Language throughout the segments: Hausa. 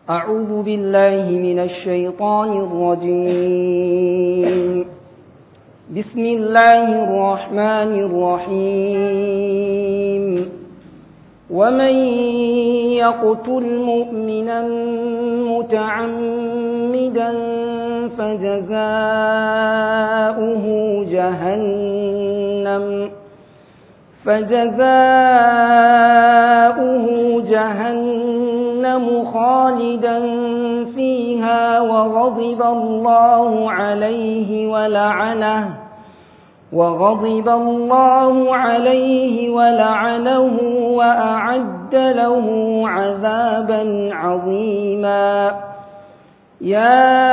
أعوذ بالله من الشيطان الرجيم بسم الله الرحمن الرحيم ومن يقتل مؤمنا متعمدا فجزاؤه جهنم فجزاؤه جهنم خالدا فيها وغضب الله عليه ولعنه وغضب الله عليه ولعنه وأعد له عذابا عظيما يا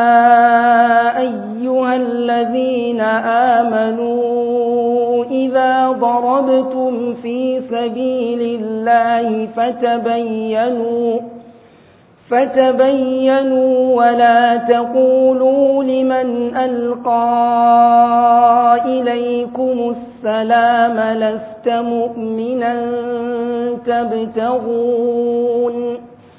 أيها الذين آمنوا إذا ضربتم في سبيل الله فتبينوا فتبينوا ولا تقولوا لمن ألقى إليكم السلام لست مؤمنا تبتغون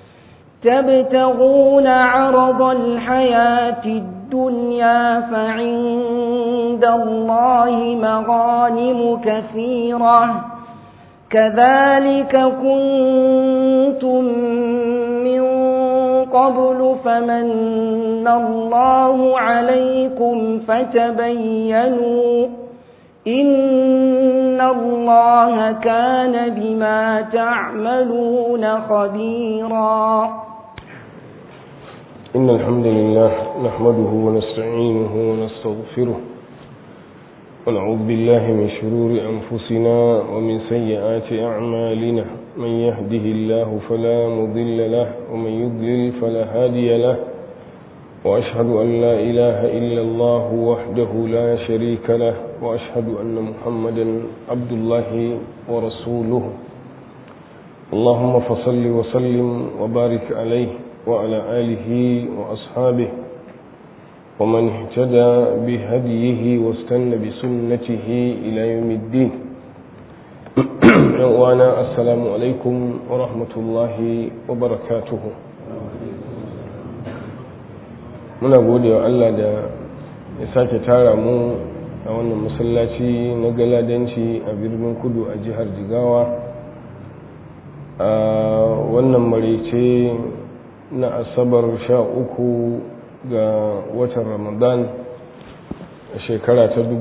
تبتغون عرض الحياة الدنيا فعند الله مغانم كثيرة كذلك كنتم من قبل فمن الله عليكم فتبينوا إن الله كان بما تعملون خبيرا إن الحمد لله نحمده ونستعينه ونستغفره ونعوذ بالله من شرور أنفسنا ومن سيئات أعمالنا من يهده الله فلا مضل له ومن يضلل فلا هادي له وأشهد أن لا إله إلا الله وحده لا شريك له وأشهد أن محمدا عبد الله ورسوله اللهم فصل وسلم وبارك عليه وعلى آله وأصحابه ومن اهتدى بهديه واستنى بسنته إلى يوم الدين وانا السلام عليكم ورحمة الله وبركاته muna gode wa Allah da ya sake tara mu a wannan masallaci na galadanci a birnin kudu a jihar jigawa a wannan marice na asabar sha uku ga watan ramadan a shekara ta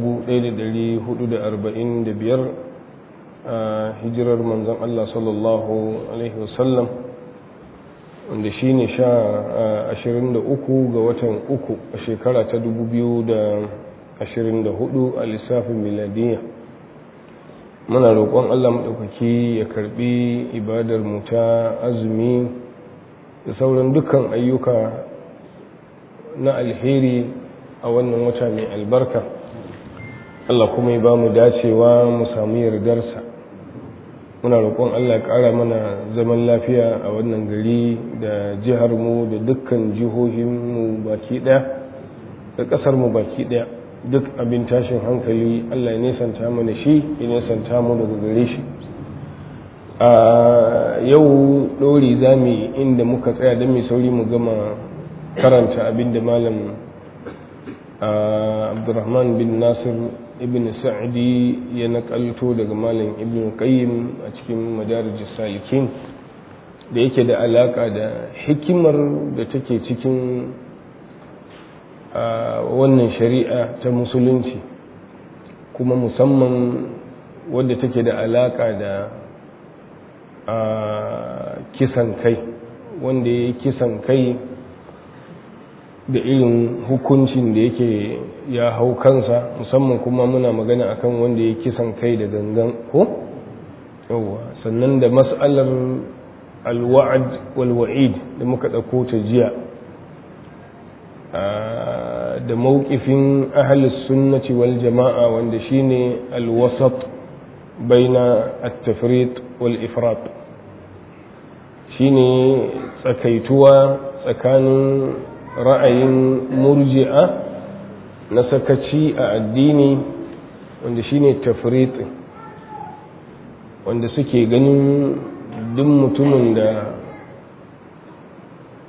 1445 a hijirar manzan Allah sallallahu Alaihi wasallam wanda shi ne sha ashirin da uku ga watan uku a shekara ta dubu biyu da ashirin da hudu a lissafin miladiya muna roƙon allah maɗaukaki ya karɓi ibadar mu ta azumi da sauran dukkan ayyuka na alheri a wannan wata mai albarka allah kuma ya ba mu dacewa mu samu yardarsa muna roƙon Allah ya ƙara mana zaman lafiya a wannan gari da jiharmu da dukkan jihohinmu baki ɗaya da ƙasarmu baki ɗaya duk abin tashin hankali Allah ya nesanta mana shi ya nesanta mu daga gare shi a yau ɗori za mu inda muka tsaya don mai sauri mu gama karanta abin da malam abdurrahman bin nasir ibn sa'di ya nakalto daga malam ibn qayyim a cikin madarij salikin da yake da alaka da hikimar da take cikin wannan shari'a ta musulunci kuma musamman wadda take da alaka da kisan kai wanda ya kisan kai da irin hukuncin da yake ya hau kansa musamman kuma muna magana akan wanda ya kisan kai da gangan ko yawwa sannan da mas'alar alwa'ad walwa'id da muka ɗauko ta jiya da mawqifin ahlus sunnati wal jama'a wanda shine alwasat baina at-tafrit wal ifrat shine tsakaituwa tsakanin ra'ayin murji'a na sakaci a addini wanda shine tafrit wanda suke ganin duk mutumin da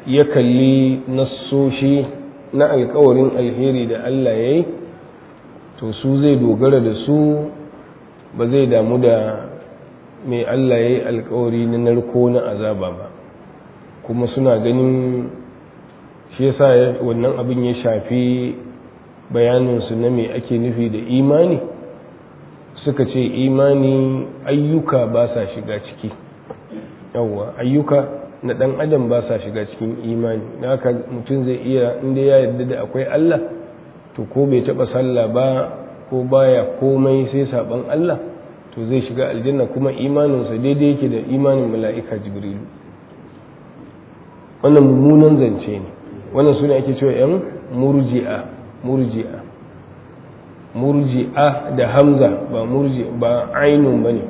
ya kalli nassoshi na alkawarin alheri da Allah ya yi to su zai dogara da su ba zai damu da mai Allah ya yi alkawari na narko na azaba ba kuma suna ganin shi yasa wannan abin ya shafi bayaninsu na mai ake nufi da imani suka ce imani ayyuka ba sa shiga ciki yawwa ayyuka na ɗan adam ba sa shiga cikin imani na haka mutum zai iya inda ya yarda da akwai Allah to ko bai taɓa sallah ba ko baya komai sai saɓan Allah to zai shiga aljanna kuma imaninsa daidai yake da imanin mala'ika jibrilu wannan mummunan zance ne wannan su ne ake cewa ‘yan murji'a murji'a murji'a da hamza ba murji ba ainun ba ne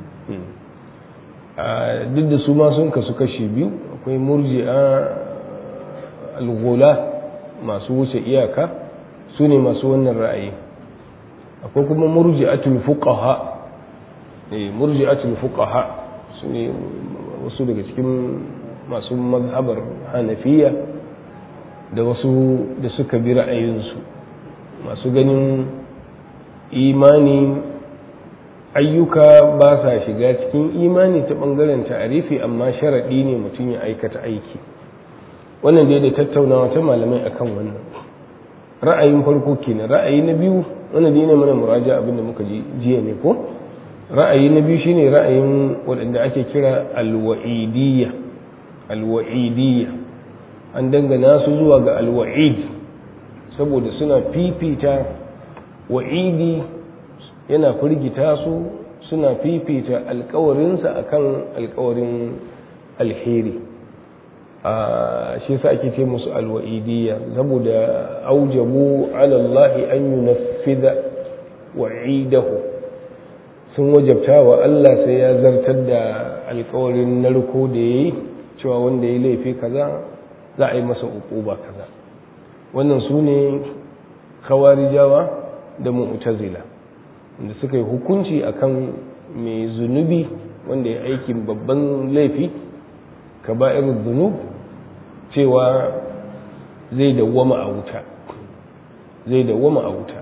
duk da su ma sun kasu kashe biyu akwai murji'a algola masu wuce iyaka su ne masu wannan ra'ayi akwai kuma murji'atul fuqaha murji'atul fuqaha su ne wasu daga cikin masu mazhabar hanafiya da wasu da suka bi ra'ayinsu masu ganin imani ayyuka ba sa shiga cikin imani ta ɓangaren ta'arifi amma sharaɗi ne mutum ya aikata aiki wannan dai da tattaunawa ta malamai akan wannan ra'ayin farko kenan ra'ayi na biyu wannan dai ne mana muraja abin da muka ji jiya ne ko ra'ayi na biyu shine ra'ayin waɗanda ake kira alwa'idiyya alwa'idiyya an dangana su zuwa ga alwa'id saboda suna fifita wa'idi yana firgita su suna fifita alkawarinsa akan alkawarin alheri a shi sa ake ce musu alwa'idiyya saboda aujabu alallahi an yunaffida wa'idahu sun wajabta wa Allah sai ya zartar da alkawarin narko da ya yi cewa wanda ya laifi kaza za a yi masa ba kaza wannan su ne kawarijawa da mu'tazila da suka yi hukunci akan mai zunubi wanda ya aikin babban laifi ka irin zunub cewa zai dawwama a wuta zai dawwama a wuta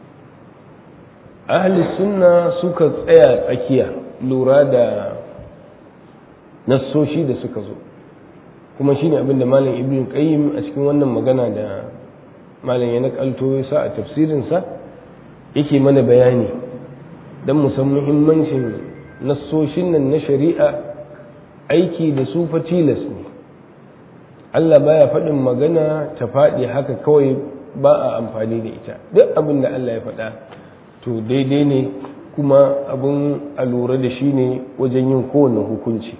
ahli sunna suka tsaya tsakiya lura da nassoshi da suka zo kuma shine abin da malam ibn qayyim a cikin wannan magana da malam ya nakalto ya sa a tafsirinsa yake mana bayani don mu san muhimmancin nassoshin nan na shari'a aiki da su fa tilas ne Allah baya faɗin magana ta faɗi haka kawai ba a amfani da ita duk abin da Allah ya faɗa to daidai ne kuma abin a lura da shi ne wajen yin kowane hukunci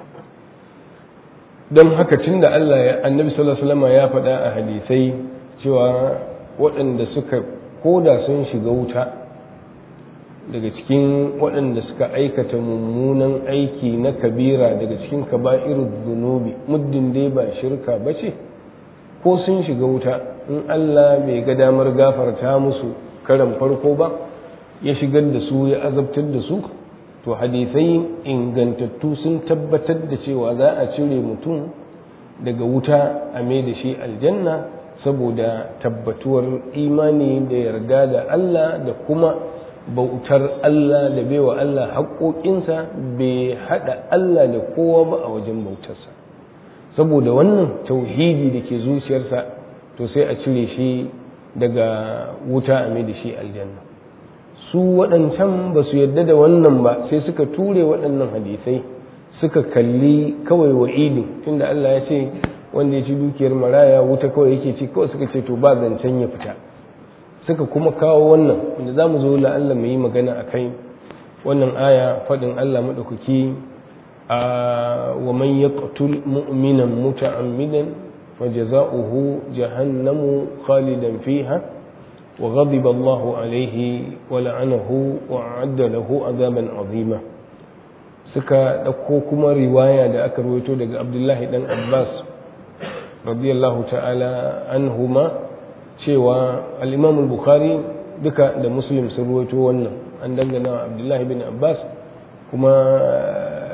don haka tun da Allah ya annabi sallallahu alaihi ya faɗa a hadisai cewa waɗanda suka koda sun shiga wuta daga cikin waɗanda suka aikata mummunan aiki na kabira daga cikin kaba'irul zunubi muddin dai ba shirka ba ce ko sun shiga wuta in Allah bai ga damar gafarta musu karan farko ba ya shigar da su ya azabtar da su to hadisai ingantattu sun tabbatar da cewa za a cire mutum daga wuta a mai da shi aljanna saboda tabbatuwar imani da yarda da Allah da kuma bautar Allah da baiwa Allah haƙoƙinsa bai haɗa Allah da kowa ba a wajen bautarsa saboda wannan tauhidi da ke zuciyarsa to sai a cire shi daga wuta a mai da shi aljanna su waɗancan ba su yarda da wannan ba sai suka ture waɗannan hadisai suka kalli kawai wa'idi tunda Allah ya ce wanda ya ci dukiyar maraya wuta kawai yake ci kawai suka ce to ba zancen ya fita suka kuma kawo wannan wanda za mu zo la'alla mu yi magana a kai wannan aya faɗin Allah maɗaukaki a wa man yaqtul mu'minan muta'ammidan fajaza'uhu jahannamu khalidan fiha wa ghadiba Allahu alayhi wa la'anahu wa a'adda lahu azaban azima suka ɗauko kuma riwaya da aka rawaito daga Abdullahi dan Abbas radiyallahu ta'ala anhuma cewa al'imam bukhari duka da muslim sun ruwaito wannan an dangana abdullahi bin abbas kuma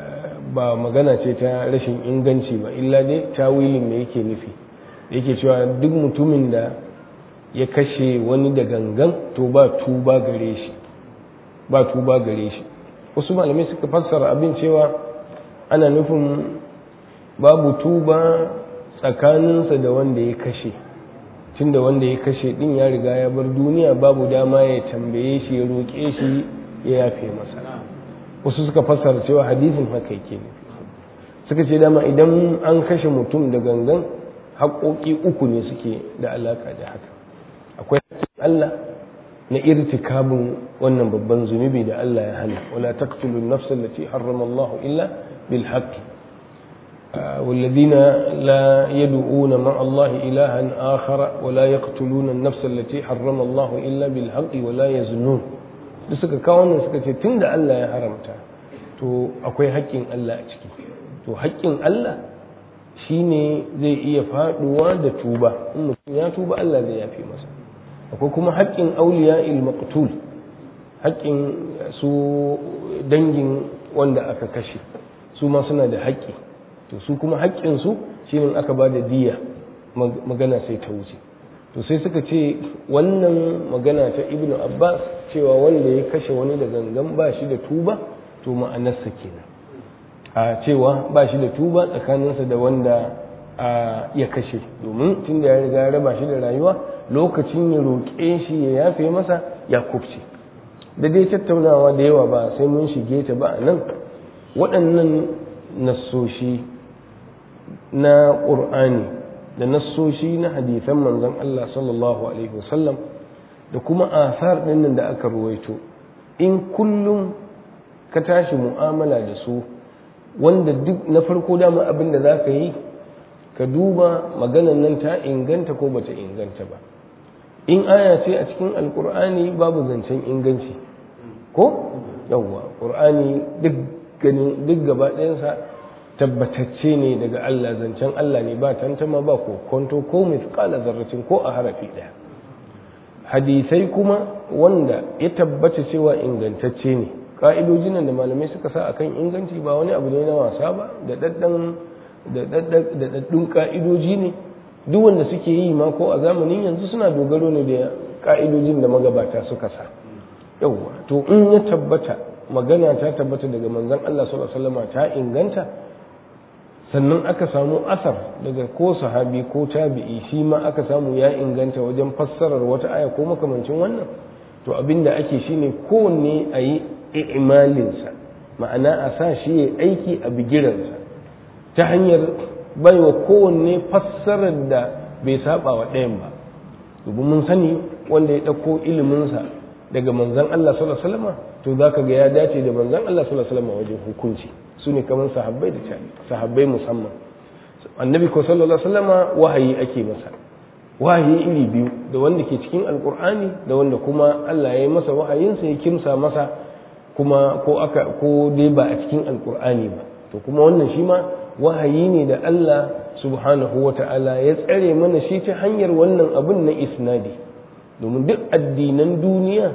ba magana ce ta rashin inganci ba illa dai tawilin me yake nufi yake cewa duk mutumin da ya kashe wani da gangan to ba tuba gare shi ba tuba gare shi wasu malamai suka fassara abin cewa ana nufin babu tuba tsakaninsa da wanda ya kashe tunda wanda ya kashe din ya riga ya bar duniya babu dama ya tambaye shi ya roƙe shi ya yafe masa wasu suka fassara cewa hadisin haka yake ne suka ce dama idan an kashe mutum da gangan haƙoƙi uku ne suke da alaƙa da haka akwai Allah na irtikabin wannan babban zunubi da Allah ya hana wala taqtulun nafsa allati harrama Allah illa bil haqq والذين لا يدعون مع الله إلها آخر ولا يقتلون النفس التي حرم الله إلا بالحق ولا يزنون da suka kawo wannan suka ce tun da Allah ya haramta to akwai haƙƙin Allah a ciki to haƙƙin Allah shine zai iya faɗuwa da tuba in mutum ya tuba Allah zai yafe masa akwai kuma haƙƙin auliya il maqtul haƙƙin su dangin wanda aka kashe su ma suna da haƙƙi to su kuma haƙƙinsu shi ne aka ba da diya magana sai ta wuce to sai suka ce wannan magana ta ibnu abbas cewa wanda ya kashe wani da gangan ba shi da tuba to ma'anarsa kenan a cewa ba shi da tuba tsakaninsa da wanda ya kashe domin tun da ya riga ya raba shi da rayuwa lokacin ya roƙe shi ya yafe masa ya kufce da dai tattaunawa da yawa ba sai mun shige ta ba a nan waɗannan nassoshi na ƙur'ani da nassoshi na hadisan manzon Allah sallallahu alaihi wasallam da kuma asar ɗinnan da aka ruwaito in kullum ka tashi mu'amala da su wanda duk na farko dama abin da za ka yi ka duba maganan nan ta inganta ko bata inganta ba in aya ce a cikin alkur'ani babu zancen inganci ko yawwa ƙur'ani duk ganin duk gaba ɗayansa tabbatacce ne daga Allah zancen Allah ne ba tantama ba ko kwanto ko mithqala zarratin ko a harafi ɗaya hadisai kuma wanda ya tabbata cewa ingantacce ne ka'idojin nan da malamai suka sa akan inganci ba wani abu ne na wasa ba da daddan da daddun ka'idoji ne duk wanda suke yi ma ko a zamanin yanzu suna dogaro ne da ka'idojin da magabata suka sa yawwa to in ya tabbata magana ta tabbata daga manzon Allah sallallahu alaihi wasallam ta inganta sannan aka samu asar daga ko sahabi ko tabi'i shi ma aka samu ya inganta wajen fassarar wata aya ko makamancin wannan to abinda ake shine kowanne a yi imalinsa ma'ana a sa shi ya aiki a bigiransa ta hanyar baiwa kowanne fassarar da bai saba wa ɗayan ba domin mun sani wanda ya ɗauko iliminsa daga manzan Allah sallallahu alaihi wasallam to zaka ga ya dace da manzan Allah sallallahu alaihi wasallam wajen hukunci su ne kamar sahabbai da sahabbai musamman annabi ko sallallahu alaihi wasallama wahayi ake masa wahayi iri biyu da wanda ke cikin alkur'ani da wanda kuma Allah ya yi masa wahayinsa ya kimsa masa kuma ko aka ko dai ba a cikin alkur'ani ba to kuma wannan shi ma wahayi ne da Allah subhanahu wa ta'ala ya tsare mana shi ta hanyar wannan abin na isnadi domin duk addinan duniya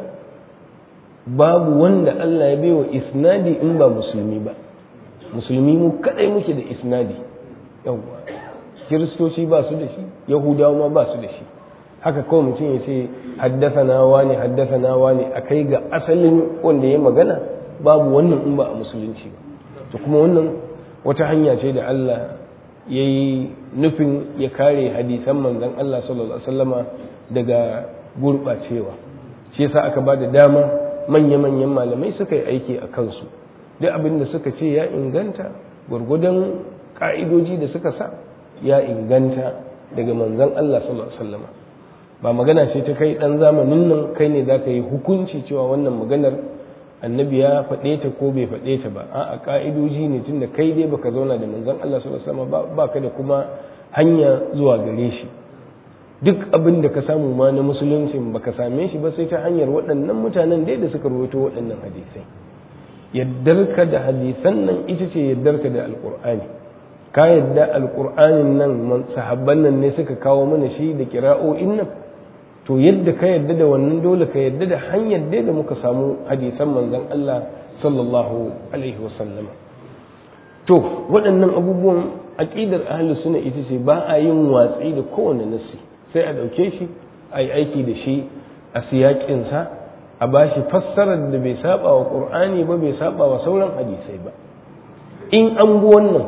babu wanda Allah ya baiwa isnadi in ba musulmi ba musulmi mu kadai muke da isnadi yawwa kiristoci ba su da shi yahudawa ma ba su da shi haka kawai mutum ya ce haddasana wani haddasana wani a kai ga asalin wanda ya magana babu wannan in ba a musulunci ba to kuma wannan wata hanya ce da Allah ya yi nufin ya kare hadisan manzon Allah sallallahu alaihi wasallama daga gurɓacewa shi yasa aka ba da dama manya-manyan malamai suka yi aiki a kansu duk abin da suka ce ya inganta gwargwadon ka'idoji da suka sa ya inganta daga manzon Allah sallallahu alaihi wasallam ba magana ce ta kai dan zamanin nan kai ne zaka yi hukunci cewa wannan maganar annabi ya faɗe ta ko bai faɗe ta ba a'a ka'idoji ne tunda kai dai baka zauna da manzon Allah sallallahu alaihi wasallam ba ka da kuma hanya zuwa gare shi duk abin da ka samu ma na musulunci baka same shi ba sai ta hanyar waɗannan mutanen dai da suka rawaito waɗannan hadisai yaddarka da hadisan nan ita ce yaddarka da alkur'ani ka yadda alkur'anin nan sahabban nan ne suka kawo mana shi da kira'o'in nan to yadda ka yadda da wannan dole ka yadda da hanyar dai da muka samu hadisan manzon Allah sallallahu alaihi wasallama to waɗannan abubuwan aƙidar ahlus sunna ita ce ba a yin watsi da kowane nassi sai a ɗauke shi a yi aiki da shi a siyaƙinsa a ba shi fassarar da bai saba wa ƙur'ani ba bai saba wa sauran hadisai ba in an bi wannan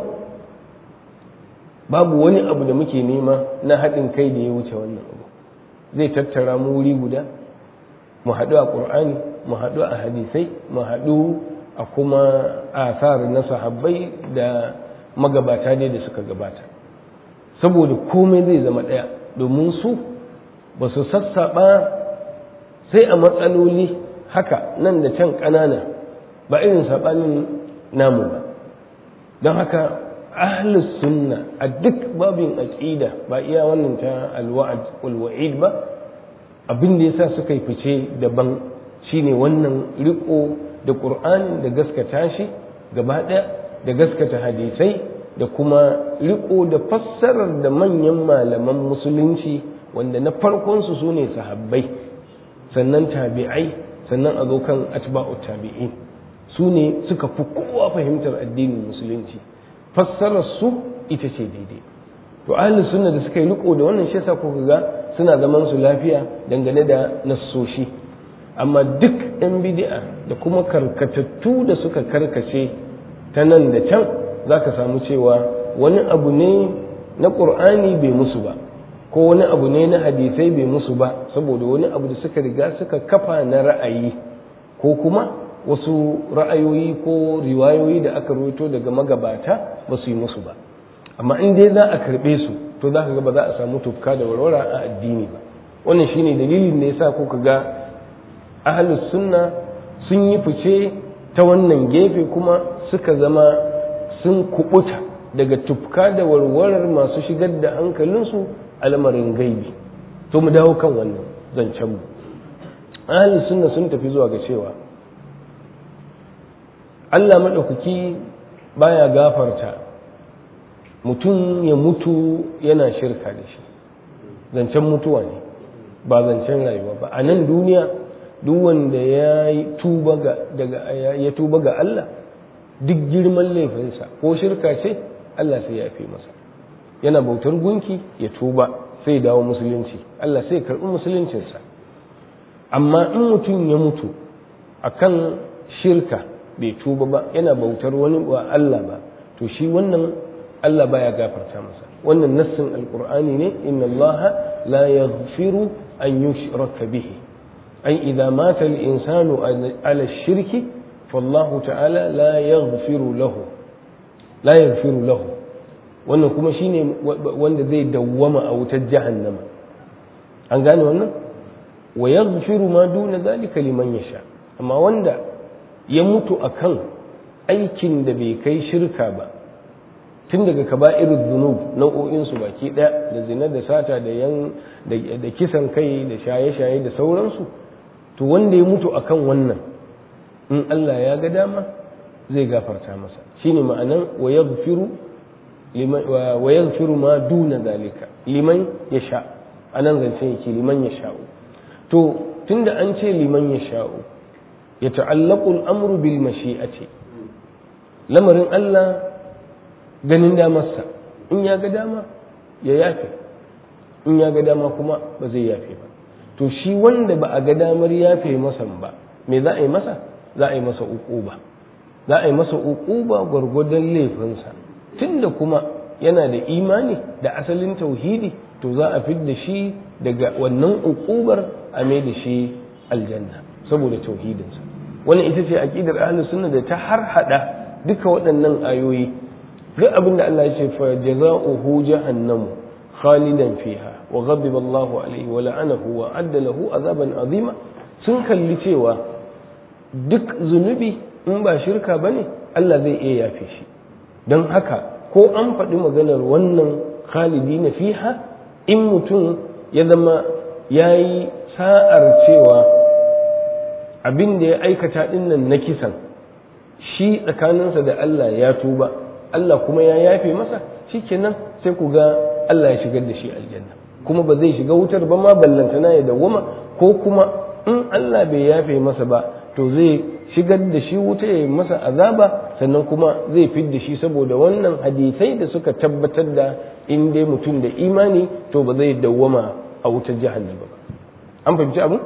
babu wani abu da muke nema na haɗin kai da ya wuce wannan abu zai tattara mu wuri guda mu haɗu a ƙur'ani mu haɗu a hadisai mu haɗu a kuma asar na sahabbai da magabata dai da suka gabata saboda komai zai zama ɗaya domin su ba su sassaɓa sai a matsaloli haka nan da can ƙanana ba irin saɓanin namu ba don haka ahlus sunna a duk babin aqida ba iya wannan ta alwa'd wal wa'id ba abin da yasa suka yi fice daban shine wannan riko da qur'ani da gaskata shi gaba daya da gaskata hadisai da kuma riko da fassarar da manyan malaman musulunci wanda na farkon su sune sahabbai sannan tabi'ai sannan a zo kan atba'u tabi'in su ne suka fi kowa fahimtar addinin musulunci fassarar su ita ce daidai to ahli sunna da suka yi riko da wannan shi yasa kuka ga suna zaman su lafiya dangane da nassoshi amma duk yan bid'a da kuma karkatattu da suka karkace ta nan da can zaka samu cewa wani abu ne na qur'ani bai musu ba ko wani abu ne na hadisai bai musu ba saboda wani abu da suka riga suka kafa na ra'ayi ko kuma wasu ra'ayoyi ko riwayoyi da aka rawaito daga magabata ba su yi musu ba amma in dai za a karɓe su to za ka ga ba za a samu tufka da warwara a addini ba wannan shine dalilin da yasa kuka ga ahlus sunna sun yi fice ta wannan gefe kuma suka zama sun kubuta daga tufka da warwarar masu shigar da hankalinsu a lamarin gaibi to mu dawo kan wannan zancen mu ahlus sunna sun tafi zuwa ga cewa Allah maɗaukaki baya gafarta mutum ya mutu yana shirka da shi zancen mutuwa ne ba zancen rayuwa ba a nan duniya duk wanda ya tuba ga Allah duk girman laifinsa ko shirka ce Allah sai ya fi masa yana bautar gunki ya tuba sai dawo musulunci Allah sai karɓi musuluncinsa amma in mutum ya mutu akan shirka bai tuba ba yana bautar wani wa Allah ba to shi wannan Allah baya gafarta masa wannan nassin alqur'ani ne inna Allah la yaghfiru an yushraka bihi ai idza mata al-insanu ala shirki fallahu ta'ala la yaghfiru lahu la yaghfiru lahu wannan kuma shine wanda zai dawwama a wutar jahannama an gane wannan wa yaghfiru ma duna zalika liman yasha amma wanda ya mutu akan aikin da bai kai shirka ba tun daga kaba'irul zunub nau'o'in su baki daya da zina da sata da yan da kisan kai da shaye-shaye da sauransu to wanda ya mutu akan wannan in Allah ya ga dama zai gafarta masa shine ma'anan wa yaghfiru liman wa yaghfiru ma duna zalika liman yasha anan zance yake liman yasha'u to tunda an ce liman yasha'u ya ta'allaku al'amuru bil mashi'ati lamarin Allah ganin damarsa in ya ga dama ya yafe in ya ga dama kuma ba zai yafe ba to shi wanda ba a ga damar yafe masa ba me za a yi masa za a yi masa uquba za a yi masa uquba gwargwadon laifinsa tunda kuma yana da imani da asalin tauhidi to za a fidda shi daga wannan uqubar a mai da shi aljanna saboda tauhidinsa wannan ita ce aqidar ahlus sunna da ta har hada duka waɗannan ayoyi duk abin da Allah ya ce fa jazaohu jahannam khalidan fiha wa ghadiba Allah alaihi wa la'anahu wa adda lahu azaban azima sun kalli cewa duk zunubi in ba shirka bane Allah zai iya yafe shi don haka ko an faɗi maganar wannan khalidina fiha in mutum ya zama yayi sa'ar cewa abin da ya aikata dinnan na kisan shi tsakaninsa da Allah ya tuba Allah kuma ya yafe masa shikenan sai ku ga Allah ya shigar da shi aljanna kuma ba zai shiga wutar ba ma ballantana ya dawwama ko kuma in Allah bai yafe masa ba to zai shigar da shi wuta ya masa azaba sannan kuma zai fid da shi saboda wannan hadisai da suka tabbatar da in dai mutum da imani to ba zai dawwama a wutar jahannama ba an fahimci abu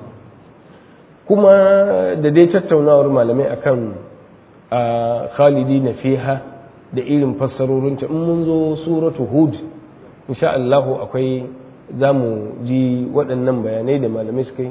kuma da dai tattaunawar malamai akan khalidi na fiha da irin fassarorinta in mun zo suratu hud insha Allah akwai za mu ji waɗannan bayanai da malamai suka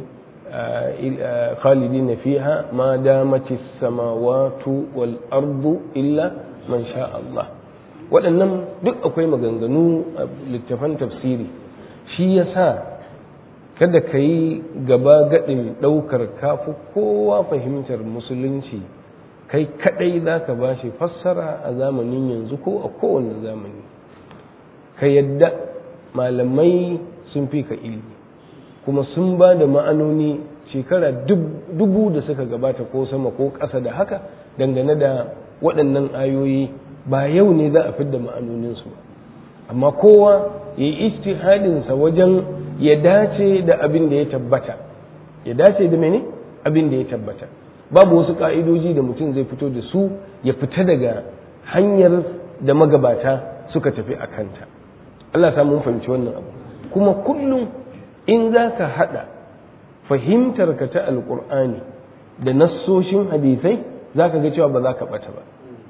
yi khalidi na fiha ma damati samawatu wal ardu illa man sha Allah waɗannan duk akwai maganganu a littafan tafsiri shi yasa kada ka yi gaba gaɗin ɗaukar kafu kowa fahimtar musulunci kai kaɗai za ka ba shi fassara a zamanin yanzu ko a kowane zamani ka yadda malamai sun fi ka ilimi kuma sun ba da ma'anoni shekara dubu da suka gabata ko sama ko ƙasa da haka dangane da waɗannan ayoyi ba yau ne za a fidda ma'anoninsu ba amma kowa ya yi istihadinsa wajen ya dace da abin da ya tabbata ya dace da mene abin da ya tabbata babu wasu ka'idoji da mutum zai fito da su ya fita daga hanyar da magabata suka tafi a kanta Allah samu fahimci wannan abu kuma kullum in za ka haɗa fahimtar ka ta alƙur'ani da nassoshin hadisai za ka ga cewa ba za ka ɓata ba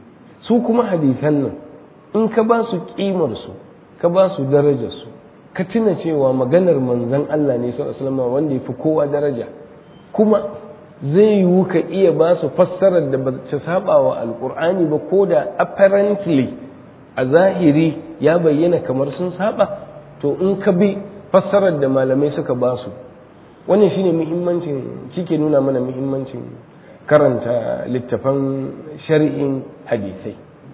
su kuma hadisan nan in ka ba su ƙimarsu ka ba su darajarsu ka tuna cewa maganar manzon Allah ne sallallahu wanda ya fi kowa daraja kuma zai yiwu ka iya ba su fassarar da ba ta saba wa alkur'ani ba ko da apparently a zahiri ya bayyana kamar sun saba to in ka bi fassarar da malamai suka ba su wannan shine muhimmancin cike nuna mana muhimmancin karanta littafan shar'in hadisai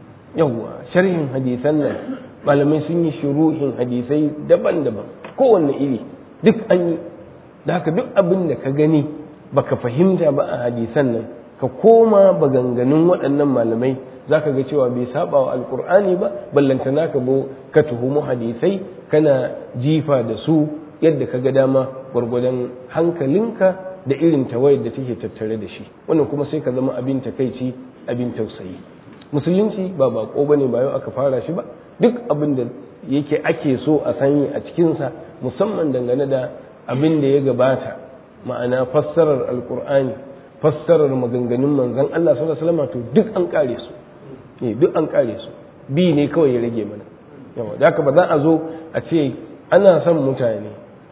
yawwa sharhin hadisan nan malamai sun yi shuruhin hadisai daban-daban kowanne iri duk an yi da haka duk abin da ka gani baka fahimta ba a hadisan nan ka koma baganganun waɗannan malamai za ka ga cewa bai saba wa alkur'ani ba ballantana ka bo ka tuhumu hadisai kana jifa da su yadda ka ga dama gwargwadon hankalinka da irin tawayar da take tattare da shi wannan kuma sai ka zama abin takaici abin tausayi musulunci ba bako bane ba yau aka fara shi ba duk abin da yake ake so a sanyi a cikinsa musamman dangane da abin da ya gabata ma'ana fassarar alkur'ani fassarar maganganun manzon Allah sallallahu alaihi wasallam to duk an kare su eh duk an kare su bi ne kawai ya rage mana yawa da haka ba za a zo a ce ana son mutane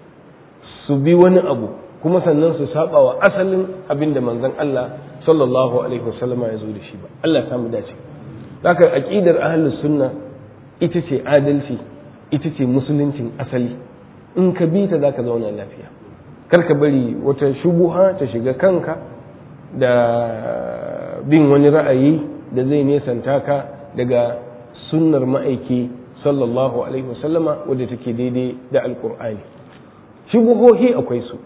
su bi wani abu kuma sannan su saba wa asalin abin da manzon Allah sallallahu alaihi wasallam ya zo da shi ba Allah ya samu dace haka aqidar ahlus sunna ita ce adalci ita ce musuluncin asali in ka bi ta zaka zauna lafiya kar ka bari wata shubuha ta shiga kanka da bin wani ra'ayi da zai nesanta ka daga sunnar ma'aiki sallallahu alaihi wasallama wadda take daidai da alkur'ani shubuhohi akwai su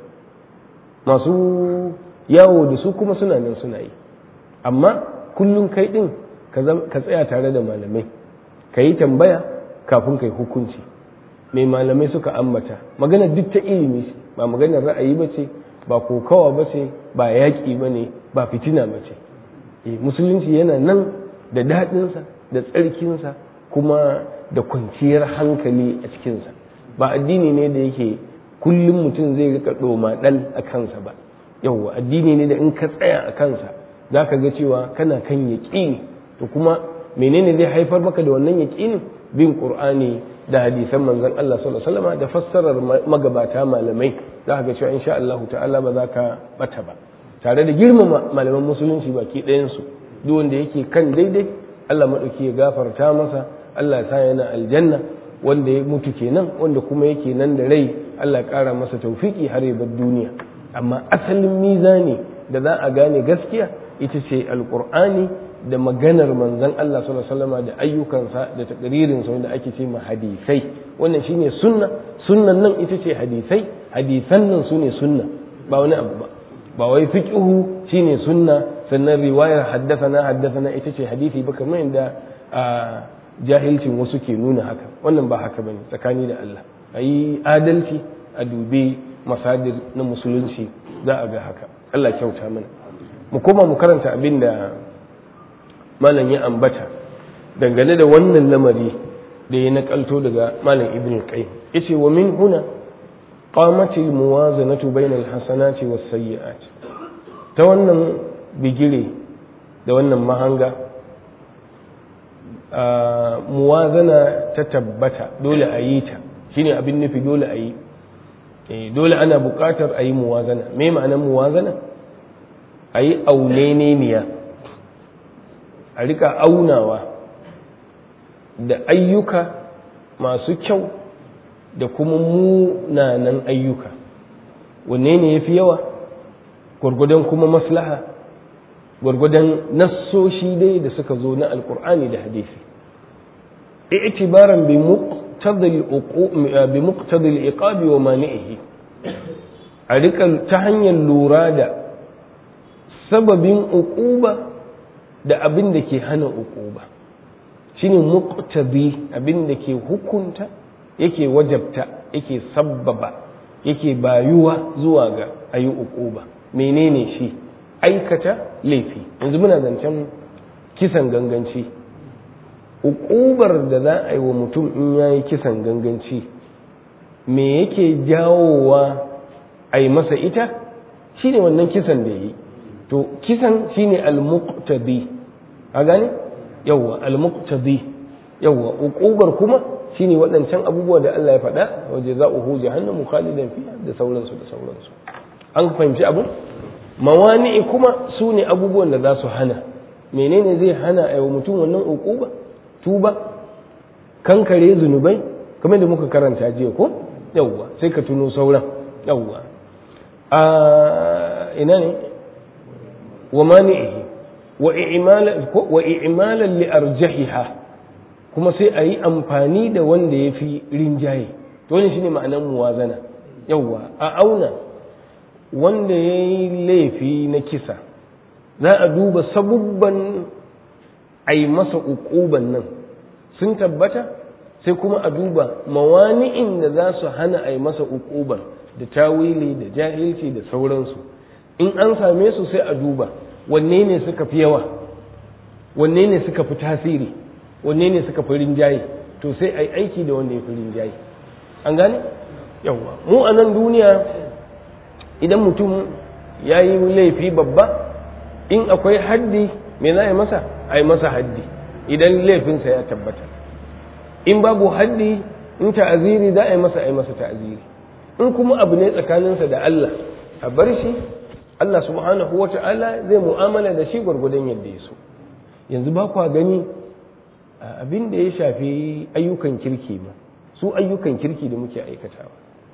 masu yawo da su kuma suna nan suna yi amma kullum kai din ka tsaya tare da malamai ka yi tambaya kafin kai hukunci mai malamai suka ambata magana duk ta ilimi ba maganar ra'ayi ba ce ba kokawa ba ce ba yaƙi ba ne ba fitina ba ce musulunci yana nan da daɗinsa da tsarkinsa kuma da kwanciyar hankali a cikinsa ba addini ne da yake kullum mutum zai rika ɗoma ɗal a kansa ba yauwa addini ne da in ka tsaya a kansa za ka ga cewa kana kan yaƙini to kuma menene zai haifar maka da wannan yaƙinin bin ƙur'ani da hadisan manzon Allah sallallahu alaihi wasallam da fassarar magabata malamai za ka ga cewa insha Allah ta'ala ba za ka bata ba tare da girmama malaman musulunci baki ɗayan su duk wanda yake kan daidai Allah madauki ya gafarta masa Allah ya sa yana aljanna wanda ya mutu kenan wanda kuma yake nan da rai Allah ya ƙara masa tawfiki har ya bar duniya amma asalin mizani da za a gane gaskiya ita ce alqur'ani da maganar manzon Allah sallallahu alaihi wasallam da ayyukansa da takririn sa wanda ake ce ma hadisai wannan shine sunna sunnan nan ita ce hadisai hadisan nan sune sunna ba wani abu ba ba wai fiqhu shine sunna sannan riwayar haddathana haddathana ita ce hadisi ba kamar yadda jahilcin wasu ke nuna haka wannan ba haka bane tsakani da Allah ayi adalci a dubi masadir na musulunci za a ga haka Allah kyauta mana mu koma mu karanta abin da malam ya ambata dangane da wannan lamari da ya nakalto daga malam ibn qayyim yace wa min huna qamat al muwazanatu bayna al hasanati was sayyi'at ta wannan bigire da wannan mahanga muwazana ta tabbata dole a yi ta shine abin nufi dole a yi dole ana buƙatar a yi muwazana me ma'anar muwazana a yi auneneniya a rika aunawa da ayyuka masu kyau da kuma munanan ayyuka wanne ne ya fi yawa gwargwadon kuma maslaha gwargwadon nassoshi dai da suka zo na alkur'ani da hadisi i'tibaran bi muqtadil iqabi wa mani'ihi a rika ta hanyar lura da sababin uquba da abin da ke hana uquba shine muqtadi abin da ke hukunta yake wajabta yake sabbaba yake bayuwa zuwa ga ayi uquba menene shi aikata laifi yanzu muna zancen kisan ganganci uqubar da za a yi wa mutum in yayi kisan ganganci me yake jawowa a yi masa ita shine wannan kisan da yi to kisan shine al-muqtadi a gane yawwa al-muqtadi yawwa uqubar kuma shine waɗancan abubuwa da Allah ya faɗa wa jazaohu jahannamu khalidan fiha da sauransu da sauransu an fahimci abu mawani'i kuma su ne abubuwan da za su hana menene zai hana a wa mutum wannan uquba tuba kankare zunubai kamar da muka karanta jiya ko yawwa sai ka tuno sauran yawwa a ina ne wa mani'ihi wa i'malan li arjahiha kuma sai a yi amfani da wanda ya fi rinjaye to wani shine ma'anar muwazana yawwa a auna wanda ya yi laifi na kisa za a duba sabubban a yi masa uquban nan sun tabbata sai kuma a duba mawani'in da za su hana a yi masa uquban da tawili da jahilci da sauransu in an same su sai a duba wanne ne suka fi yawa wanne ne suka fi tasiri wanne ne suka fi rinjaye to sai a yi aiki da wanda ya fi rinjaye an gane yawwa mu a nan duniya idan mutum ya yi laifi babba in akwai haddi me za a yi masa a yi masa haddi idan laifinsa ya tabbata in babu haddi in ta'aziri za a yi masa a yi masa ta'aziri in kuma abu ne tsakaninsa da Allah a bar shi Allah subhanahu wa ta'ala zai mu'amala da shi gwargwadon yadda ya so yanzu ba kwa gani abin da ya shafi ayyukan kirki ma su ayyukan kirki da muke aikatawa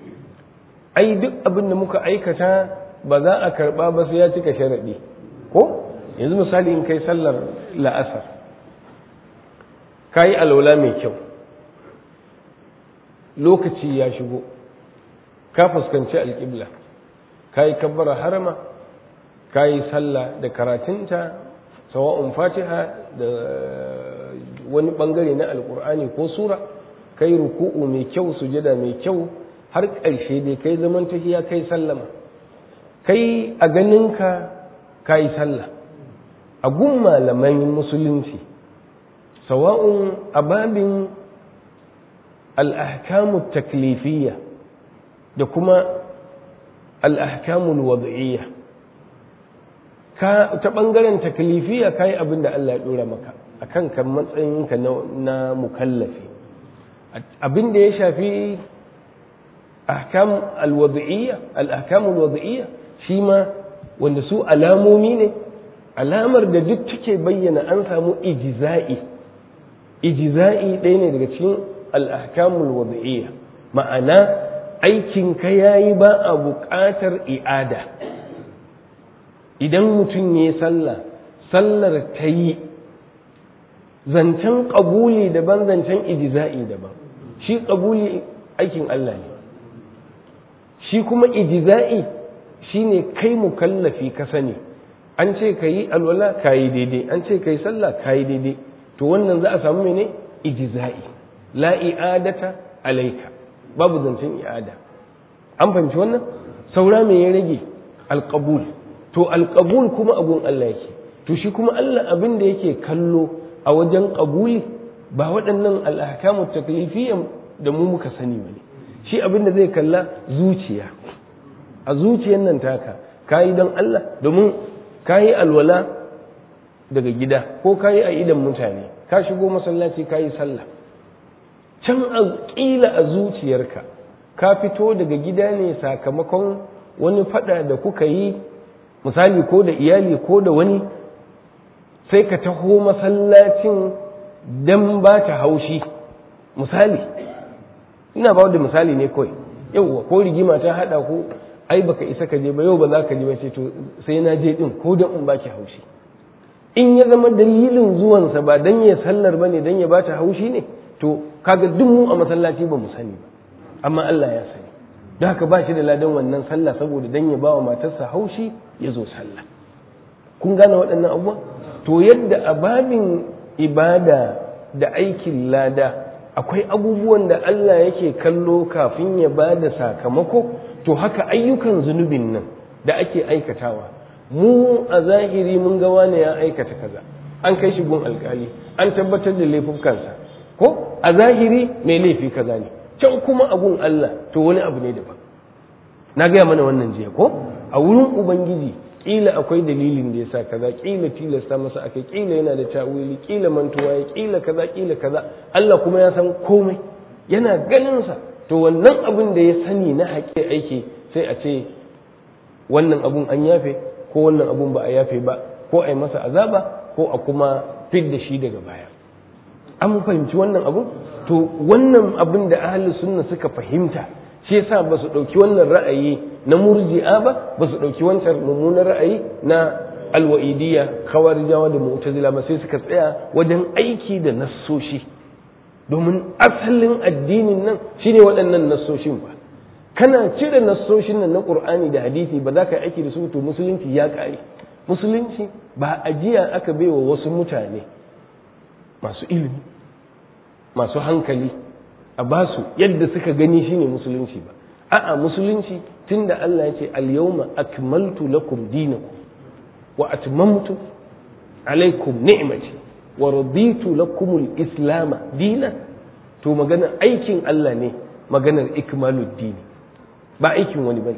ai duk abin da muka aikata ba za a karba ba sai ya cika sharaɗi ko yanzu misali in kai sallar la'asar ka yi alwala mai kyau lokaci ya shigo ka fuskanci alƙibla ka yi kabbara harama ka yi sallah da karatunta sawa'un fatiha da wani bangare na alkur'ani ko sura kai ruku'u mai kyau sujada mai kyau har ƙarshe dai kai zaman tahiya kai sallama kai a ganinka ka yi sallah a gun malaman musulunci sawa'un a babin al'ahkamu taklifiyya da kuma al'ahkamu wad'iyya ka ta ɓangaren taklifiyya ka yi abin da Allah ya ɗora maka a kan kan matsayinka na mukallafi abin da ya shafi ahkam alwad'iyya al-ahkam alwad'iyya shi ma wanda su alamomi ne alamar da duk take bayyana an samu ijza'i ijza'i ɗaya ne daga cikin al-ahkam alwad'iyya ma'ana aikin ka yayi ba a buƙatar i'ada idan mutum ya sallah sallar ta yi zancen ƙabuli daban zancen ijza'i daban shi ƙabuli aikin Allah ne shi kuma ijza'i shine kai mukallafi ka sani an ce ka yi alwala ka yi daidai an ce ka yi sallah ka yi daidai to wannan za a samu mene ijza'i la i'adata alaika babu zancen i'ada an fahimci wannan saura me ya rage alqabul to alƙabul kuma abun Allah yake to shi kuma Allah abin da yake kallo a wajen ƙabuli ba waɗannan al'ahkamu taklifiyyan da mu muka sani bane shi abin da zai kalla zuciya a zuciyar nan taka kayi don Allah domin kayi alwala daga gida ko kayi a idan mutane ka shigo masallaci kayi sallah can a ƙila a zuciyarka ka fito daga gida ne sakamakon wani fada da kuka yi misali ko da iyali ko da wani sai ka taho masallacin don ba ta haushi misali ina ba da misali ne kawai yauwa ko rigima ta hada ko ai baka isa ka je ba yau ba za ka je ba ce to sai na je din ko don in baki haushi in ya zama dalilin zuwansa ba dan ya sallar bane dan ya bata haushi ne to kaga duk mu a masallaci ba mu sani ba amma Allah ya sani don haka ba shi da ladan wannan sallah saboda dan ya bawa matarsa haushi ya zo sallah kun gane waɗannan abubuwa to yadda a babin ibada da aikin lada akwai abubuwan da Allah yake kallo kafin ya ba da sakamako to haka ayyukan zunubin nan da ake aikatawa mu a zahiri mun ga wani ya aikata kaza an kai shi gun alkali an tabbatar da laifukansa ko a zahiri mai laifi kaza ne can kuma a gun Allah to wani abu ne daban na gaya mana wannan jiya ko a wurin ubangiji kila akwai dalilin da yasa kaza kila tilasta masa akai kila yana da tawili kila mantuwa ya kila kaza kila kaza Allah kuma ya san komai yana ganin sa to wannan abin da ya sani na haƙe aiki sai a ce wannan abun an yafe ko wannan abun ba a yafe ba ko a yi masa azaba ko a kuma fid da shi daga baya an fahimci wannan abun to wannan abin da ahli sunna suka fahimta shi yasa ba su ɗauki wannan ra'ayi na murji'a ba ba su ɗauki wancan mummunan ra'ayi na alwa'idiyya khawarijawa da mu'tazila ba sai suka tsaya wajen aiki da nassoshi domin asalin addinin nan shine waɗannan nassoshin ba kana cire nassoshin nan na qur'ani da hadisi ba za ka aiki da su to musulunci ya ƙare musulunci ba ajiya aka baiwa wasu mutane masu ilimi masu hankali a basu yadda suka gani shine musulunci ba a'a musulunci tunda Allah ya ce al-yawma akmaltu lakum dinakum wa atmamtu alaikum ni'mati wa raditu lakum al-islam dinan to magana aikin Allah ne maganar ikmalud dini ba aikin wani bane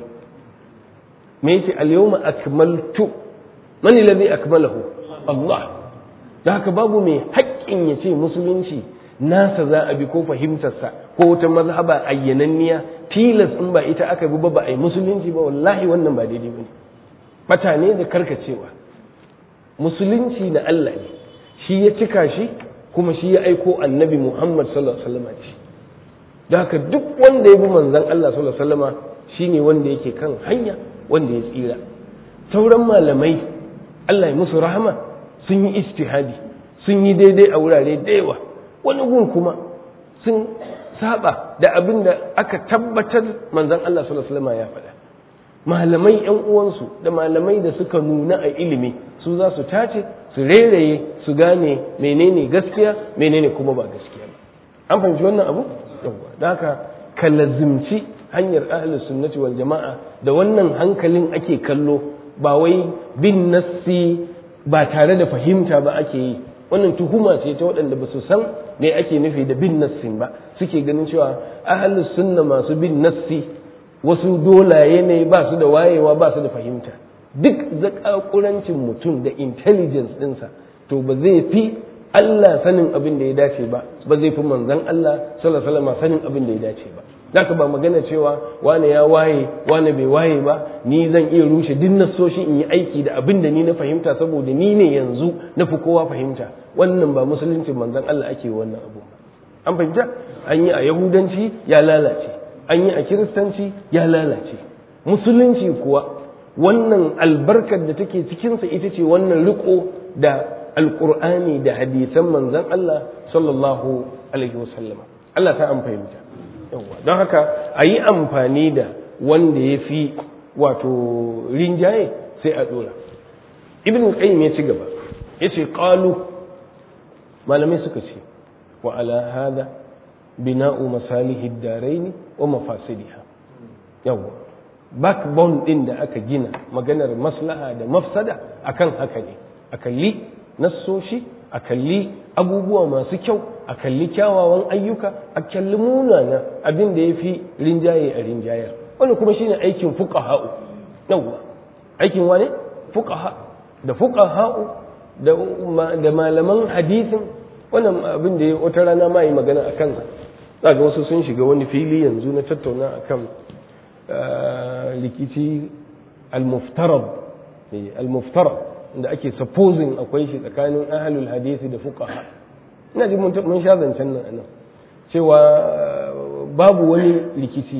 me yake al-yawma akmaltu man alladhi akmalahu Allah da haka babu mai haƙƙin ya ce musulunci nasa za a bi ko fahimtarsa ko wata mazhaba ayyananniya tilas in ba ita aka bi ba ba a yi musulunci ba wallahi wannan ba daidai ba ne bata ne da karkacewa musulunci na Allah ne shi ya cika shi kuma shi ya aiko annabi Muhammad sallallahu alaihi wasallam shi da haka duk wanda ya bi manzon Allah sallallahu alaihi wasallam shine wanda yake kan hanya wanda ya tsira sauran malamai Allah ya musu rahama sun yi istihadi sun yi daidai a wurare da yawa wani gun kuma sun saba da abin da aka tabbatar manzon Allah sallallahu alaihi wasallam ya faɗa malamai yan uwansu da malamai da suka nuna a ilimi su za su tace su reraye su gane menene gaskiya menene kuma ba gaskiya ba an fahimci wannan abu yawa da haka ka lazimci hanyar ahlus sunnati wal jama'a da wannan hankalin ake kallo ba wai bin nassi ba tare da fahimta ba ake yi wannan tuhuma ce ta waɗanda ba su san me ake nufi da bin nassin ba suke ganin cewa ahlus sunna masu bin nassi wasu dolaye ne ba su da wayewa ba su da fahimta duk zakakurancin mutum da intelligence ɗinsa to ba zai fi Allah sanin abin da ya dace ba ba zai fi manzon Allah sallallahu alaihi wasallam sanin abin da ya dace ba zaka ba magana cewa wane ya waye wane bai waye ba ni zan iya rushe duk nassoshi in yi aiki da abin da ni na fahimta saboda ni ne yanzu na fi kowa fahimta wannan ba musulunci manzon Allah ake wannan abu an fahimta an yi a yahudanci ya lalace an yi a kiristanci ya lalace musulunci kuwa wannan albarkar da take cikinsa ita ce wannan riko da alkur'ani da hadisan manzon Allah sallallahu alaihi wasallama Allah ta an fahimta yawa don haka a yi amfani da wanda ya fi wato rinjaye sai a dora ibn qayyim ya ci gaba ya ce qalu malamai suka ce wa ala hada bina'u masalihi daraini wa mafasidiha yawa backbone ɗin da aka gina maganar maslaha da mafsada akan haka ne a kalli nassoshi a kalli abubuwa masu kyau a kalli kyawawan ayyuka a kalli munana abin da ya fi rinjaye a rinjayar wani kuma shine aikin fuqaha'u yawwa aikin wane fuqaha da fuqaha'u da malaman hadisin wannan abin da wata rana ma yi magana a kansa za ga wasu sun shiga wani fili yanzu na tattauna a kan rikici al-muftarab al-muftarab da ake supposing akwai shi tsakanin ahlul hadisi da fuqaha ina ji mun sha zancen nan anan cewa babu wani rikici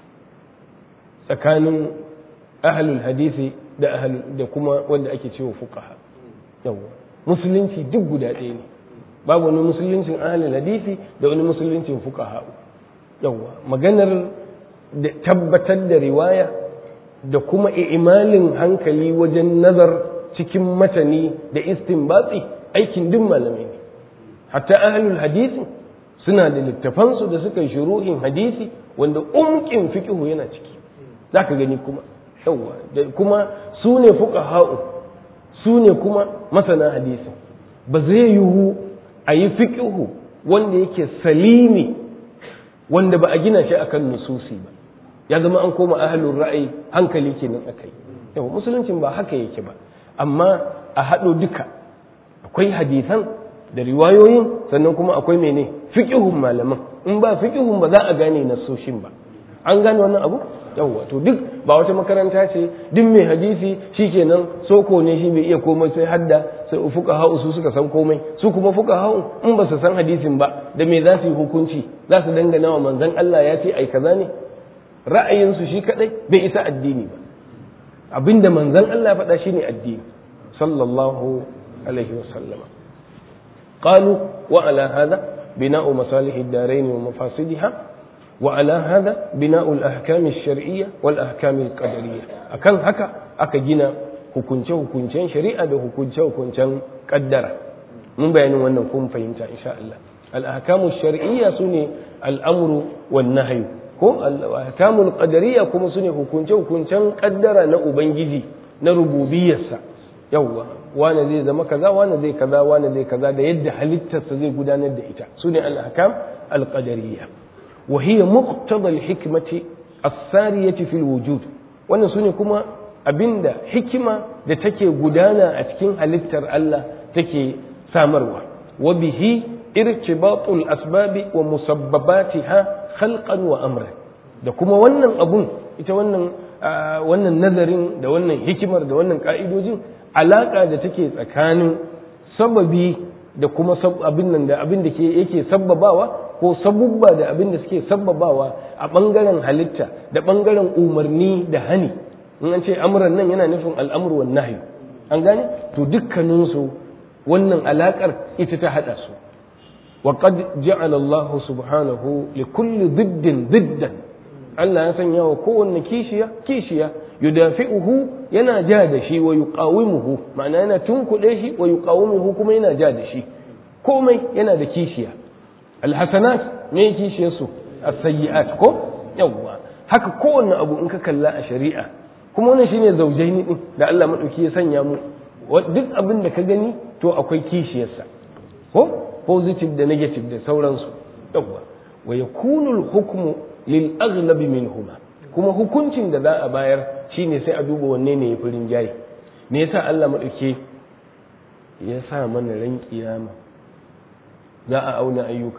tsakanin ahlul hadisi da ahlul da kuma wanda ake cewa fuqaha yawa musulunci duk guda ɗaya ne babu wani musuluncin ahlul hadisi da wani musuluncin fuqaha yawa maganar da tabbatar da riwaya da kuma imalin hankali wajen nazar cikin matani da istinbatsi aikin duk malamai ne hatta ahlul hadisi suna da littafansu da suka yi shuruhin hadisi wanda umkin fiqhu yana ciki zaka gani kuma yawa da kuma su ne fuqaha'u su ne kuma masana hadisi ba zai yiwu a yi fiqhu wanda yake salimi wanda ba a gina shi akan nususi ba ya zama an koma ahlul ra'ayi hankali kenan akai yawa musuluncin ba haka yake ba amma a haɗo duka akwai hadisan da riwayoyin sannan kuma akwai mene fiqhun malaman in ba fiqhun ba za a gane nasoshin ba an gane wannan abu yawwa to duk ba wata makaranta ce duk mai hadisi shikenan soko ne shi bai iya komai sai hadda sai fuqaha su suka san komai su kuma fuqaha in ba su san hadisin ba da me za su yi hukunci za su dangana wa manzon Allah ya ce ai kaza ne ra'ayinsu shi kadai bai isa addini ba abinda manzon Allah ya faɗa shine addini sallallahu alaihi wasallam qalu wa ala hadha bina'u masalih ad-darain wa mafasidiha wa ala hadha bina'u al-ahkam ash-shar'iyya wal ahkam al-qadariyya akan haka aka gina hukunce hukuncen shari'a da hukunce hukuncen kaddara mun bayanin wannan kun fahimta insha Allah al-ahkam ash-shar'iyya sune al-amru wan nahyu ko ahkamul qadariyya kuma sune hukunce hukuncen kaddara na ubangiji na rububiyarsa yawwa wane zai zama kaza wane zai kaza wane zai kaza da yadda halittarsa zai gudanar da ita sune al ahkam al qadariyya wa hiya muqtada al hikmati as-sariyati fil wujud wannan sune kuma abinda hikima da take gudana a cikin halittar Allah take samarwa wa bihi irtibatul asbabi wa musabbabatiha khalqan wa amran da kuma wannan abun ita wannan wannan nazarin da wannan hikimar da wannan ka'idojin alaka da take tsakanin sababi da kuma abin nan da abin da yake sabbabawa ko sabubba da abin da suke sabbabawa a bangaren halitta da bangaren umarni da hani in an ce amran nan yana nufin al'amru wan nahyi an gane to dukkaninsu wannan alakar ita ta hada su وقد جعل الله سبحانه لكل ضد ضدا Allah ya sanya wa kowanne kishiya kishiya yudafi'uhu yana ja da shi wa yuqawimuhu ma'ana yana tunkuɗe shi wa yuqawimuhu kuma yana ja da shi komai yana da kishiya alhasanat me kishiyar su as-sayyi'at ko yawwa haka kowanne abu in ka kalla a shari'a kuma wannan shine zaujaini din da Allah madauki ya sanya mu duk abin da ka gani to akwai kishiyarsa ko positive da negative da sauransu yawwa wa yakunu al-hukmu lil aghlab minhuma kuma hukuncin da za a bayar shine sai a duba wanne ne yafi rinjaye me yasa Allah madauke ya sa mana ran kiyama za a auna ayyuka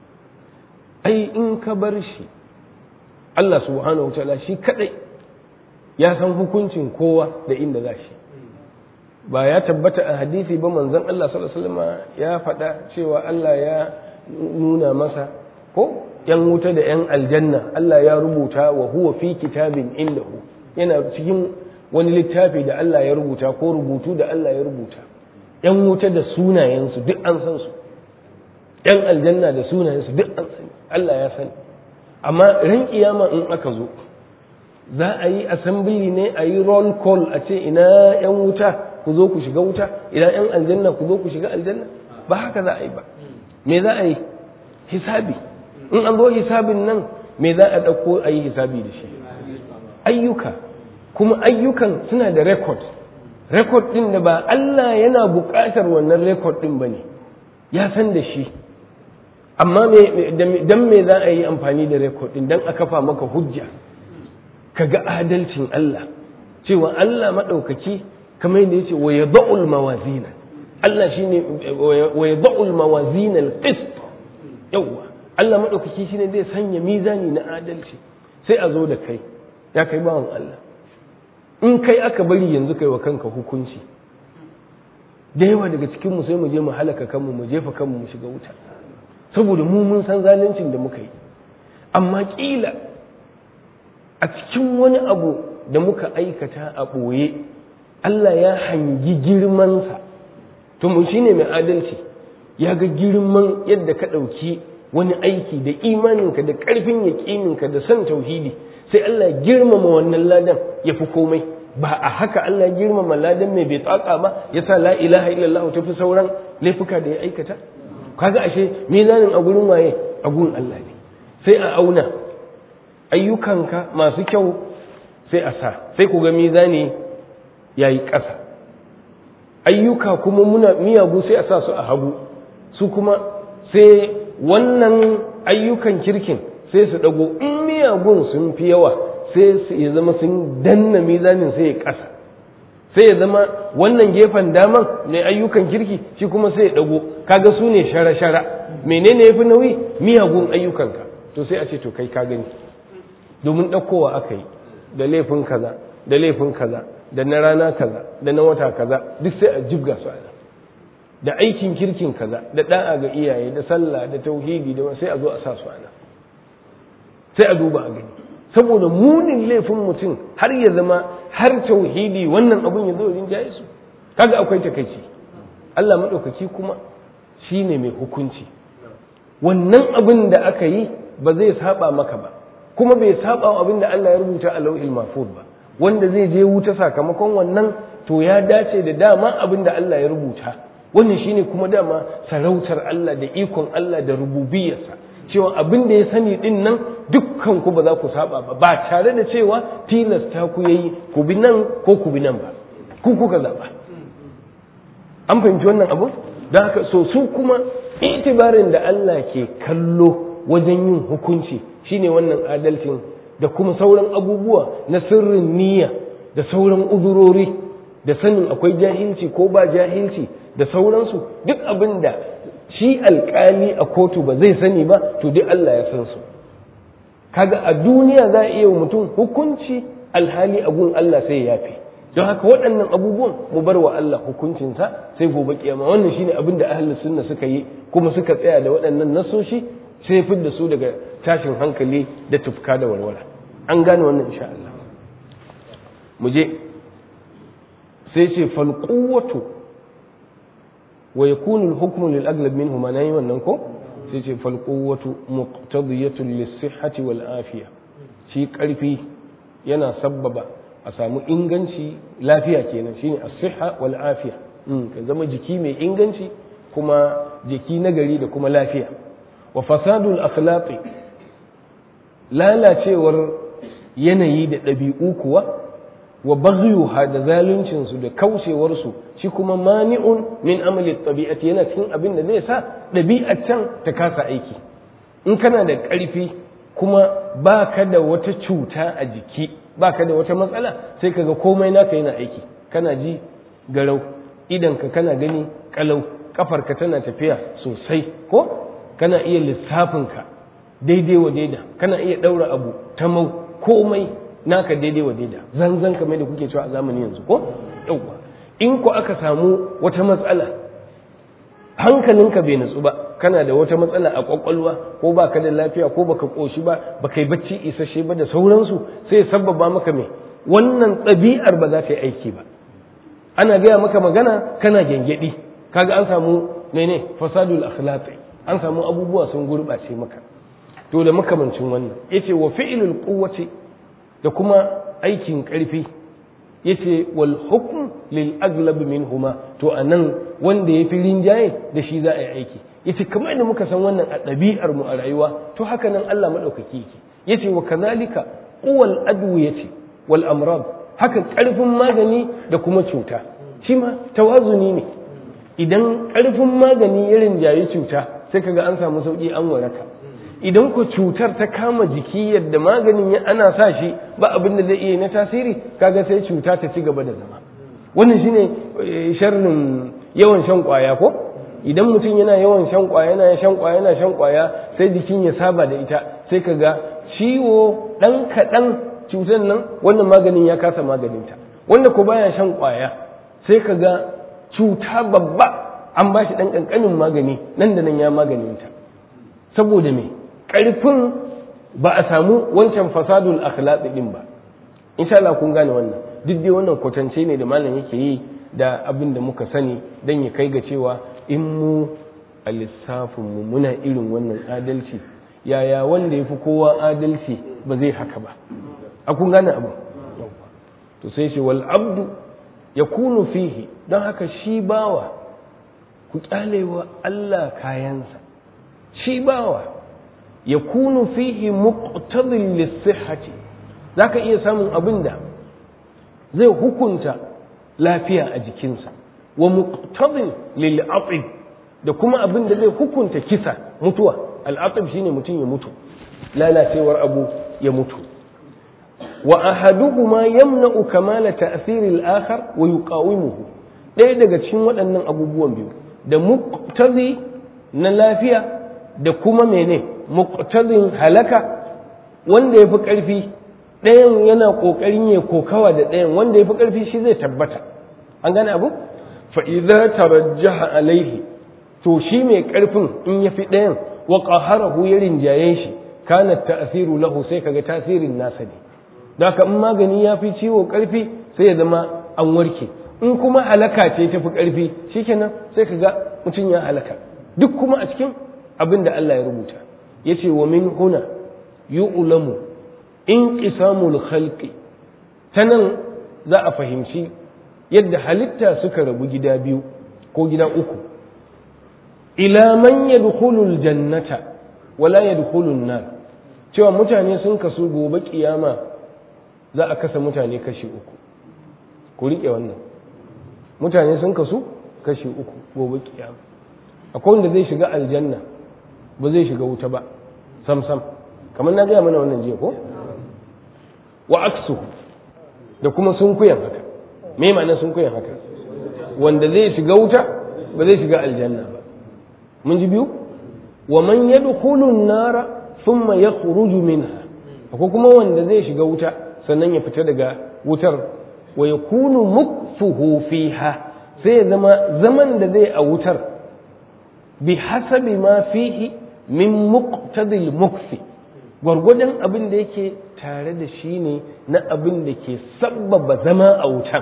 ai in ka bar shi Allah subhanahu wataala shi kadai ya san hukuncin kowa da inda za shi ba ya tabbata a hadisi ba manzon Allah sallallahu alaihi wasallam ya faɗa cewa Allah ya nuna masa ko yan wuta da yan aljanna Allah ya rubuta wa huwa fi kitabin indahu yana cikin wani littafi da Allah ya rubuta ko rubutu da Allah ya rubuta yan wuta da sunayensu duk an san su yan aljanna da sunayensu duk an sani Allah ya sani amma ran kiyama in aka zo za a yi assembly ne a yi roll call a ce ina yan wuta ku zo ku shiga wuta ina yan aljanna ku zo ku shiga aljanna ba haka za a yi ba me za a yi hisabi in an zo hisabin nan me za a ɗauko a yi hisabi da shi ayyuka kuma ayyukan suna da record record din da ba Allah yana buƙatar wannan record din bane ya san da shi amma dan me za a yi amfani da record din dan a kafa maka hujja kaga adalcin Allah cewa Allah maɗaukaki kamar yadda yace wa yad'ul mawazina Allah shine wa yad'ul mawazina al-qist yawa Allah maɗaukaki shine zai sanya mizani na adalci sai a zo da kai ya kai bawan Allah in kai aka bari yanzu kai wa kanka hukunci da yawa daga cikin mu sai mu je mu halaka kanmu mu jefa kanmu mu shiga wuta saboda mu mun san zaluncin da muka yi amma kila a cikin wani abu da muka aikata a ɓoye Allah ya hangi girmansa to mu shine mai adalci ya ga girman yadda ka ɗauki wani aiki da imaninka da ƙarfin yaƙininka da son tauhidi sai Allah girmama wannan ladan ya fi komai ba a haka Allah girmama ladan mai bai tsaka ba ya sa la ilaha illallah ta fi sauran laifuka da ya aikata kaga ashe mizanin a gurin waye a gurin Allah ne sai a auna ayyukanka masu kyau sai a sa sai ku ga mizani ya yi ƙasa ayyuka kuma muna miyagu sai a sa su a hagu su kuma sai wannan ayyukan kirkin sai su ɗago in miyagun sun fi yawa sai ya zama sun danna mizanin sai ya ƙasa sai ya zama wannan gefen daman ne ayyukan kirki shi kuma sai ya ɗago kaga su ne shara-shara menene ya fi nauyi miyagun ayyukanka to sai a ce to kai ka gani domin ɗaukowa aka yi da laifin kaza da laifin kaza da na rana kaza da na wata kaza duk sai a jibga su a da aikin kirkin kaza da da'a ga iyaye da sallah da tauhidi da sai a zo a sa su ana sai a duba a gani saboda munin laifin mutum har ya zama har tauhidi wannan abun ya zo rinjaye su kaga akwai takaici Allah madaukaki kuma shine mai hukunci wannan abin da aka yi ba zai saba maka ba kuma bai saba wa abin da Allah ya rubuta a lauhil mahfuz ba wanda zai je wuta sakamakon wannan to ya dace da dama abin da Allah ya rubuta wannan shine kuma dama sarautar Allah da ikon Allah da rububiyarsa cewa abin da ya sani din nan dukkan ku ba za ku saba ba ba tare da cewa tilasta ku yayi ku bi nan ko ku bi nan ba ku kuka zaba an fahimci wannan abu da haka so su kuma itibarin da Allah ke kallo wajen yin hukunci shine wannan adalcin da kuma sauran abubuwa na sirrin niyya da sauran uzurori da sanin akwai jahilci ko ba jahilci da sauransu duk abin da shi alkali a kotu ba zai sani ba to duk Allah ya san su kaga a duniya za a iya mutum hukunci alhali a gun Allah sai ya yafe don haka waɗannan abubuwan mu bar wa Allah hukuncinsa sai gobe kiyama wannan shine abin da ahlus sunna suka yi kuma suka tsaya da waɗannan nasoshi sai fi da su daga tashin hankali da tufka da warwara an gane wannan insha Allah mu je sai ce fal quwwatu wa yakunu al hukmu lil aglab minhu ma nayi wannan ko sai ce fal quwwatu muqtadiyatun lis sihhati wal afiya shi karfi yana sabbaba a samu inganci lafiya kenan shine as-sihha wal afiya ka zama jiki mai inganci kuma jiki nagari da kuma lafiya wa fasadul akhlaqi lalacewar yanayi da ɗabi'u kuwa wa baghyuha da zaluncin su da kaucewar su shi kuma mani'un min amali tabi'ati yana cikin abin da zai sa ɗabi'ar can ta kasa aiki in kana da ƙarfi kuma baka da wata cuta a jiki baka da wata matsala sai kaga komai naka yana aiki kana ji garau idanka kana gani kalau kafarka tana tafiya sosai ko kana iya lissafinka daidai wa daida kana iya ɗaura abu ta mau komai naka daidai wa daida zanzan kamar da kuke cewa a zamani yanzu ko yauwa in ko aka samu wata matsala hankalinka bai natsu ba kana da wata matsala a kwakwalwa ko baka da lafiya ko baka koshi ba baka yi bacci isasshe ba da sauransu sai sabbaba maka mai wannan ɗabi'ar ba za ta yi aiki ba ana gaya maka magana kana gyangyaɗi kaga an samu mene fasadul akhlaqi an samu abubuwa sun gurɓace maka to da makamancin wannan yace wa fi'lul quwwati da kuma aikin ƙarfi yace wal hukm lil aglab minhuma to anan wanda yafi rinjaye da shi za a yi aiki yace kamar yadda muka san wannan a ɗabi'ar mu a rayuwa to haka nan Allah madaukaki yake yace wa kazalika quwal adu yace wal amrad haka ƙarfin magani da kuma cuta shi ma tawazuni ne idan ƙarfin magani ya rinjayi cuta sai kaga an samu sauƙi an waraka idan ku cutar ta kama jiki yadda maganin ya ana sa shi ba abin da zai iya na tasiri kaga sai cuta ta ci gaba da zama wannan shine sharrin yawan shan kwaya ko idan mutum yana yawan shan kwaya yana shan kwaya yana shan kwaya sai jikin ya saba da ita sai kaga ciwo dan kaɗan cutar nan wannan maganin ya kasa maganinta wanda ko baya shan kwaya sai kaga cuta babba an ba shi ɗan ƙanƙanin magani nan da nan ya maganinta saboda me ƙarfin ba a samu wancan fasadul akhlaqi din ba insha Allah kun gane wannan duk dai wannan kwatance ne da malam yake yi da abin da muka sani dan ya kai ga cewa in mu a lissafin mu muna irin wannan adalci yaya wanda yafi kowa adalci ba zai haka ba a kun gane abu to sai shi wal abdu yakunu fihi don haka shi bawa ku kyalewa Allah kayansa shi bawa ya kunu fihi muqtadin lissihati zaka iya samun abin da zai hukunta lafiya a jikinsa wa muqtadin lil da kuma abin da zai hukunta kisa mutuwa al'aqib shine mutum ya mutu lalacewar abu ya mutu wa ahaduhuma yamna'u kamala ta'thiri al-akhar wa yuqawimuhu ɗaya daga cikin waɗannan abubuwan biyu da muqtadi na lafiya da kuma mene muqtadin halaka wanda yafi ƙarfi ɗayan yana ƙoƙarin ya kokawa da ɗayan wanda yafi ƙarfi shi zai tabbata an gane abu fa idza tarajjaha alaihi to shi mai ƙarfin in yafi ɗayan wa qaharahu ya rinjaye shi kana ta'siru lahu sai kaga tasirin nasa ne da haka in magani ya fi ciwo ƙarfi sai ya zama an warke in kuma halaka ce ta fi ƙarfi shikenan sai ka ga mutum ya halaka duk kuma a cikin abin da Allah ya rubuta ya ce wa min huna yu'lamu in qisamul khalqi ta nan za a fahimci yadda halitta suka rabu gida biyu ko gida uku ila man yadkhulul jannata wala yadkhulun nar cewa mutane sun kasu gobe kiyama za a kasa mutane kashi uku ku riƙe wannan mutane sun kasu kashi uku gobe kiyama akwai wanda zai shiga aljanna ba zai shiga wuta ba sam sam kamar na gaya mana wannan jiya ko wa aksu da kuma sun kuyan haka me ma'ana sun kuyan haka wanda zai shiga wuta ba zai shiga aljanna ba mun ji biyu wa man yadkhulu an-nara thumma yakhruju minha akwai kuma wanda zai shiga wuta sannan ya fita daga wutar wa ya kunu mukfuhu fiha sai ya zama zaman da zai a wutar bi hasabi ma fihi min muqtadil mukfi gwargwadon abin da yake tare da shi ne na abin da ke sabbaba zama a wutar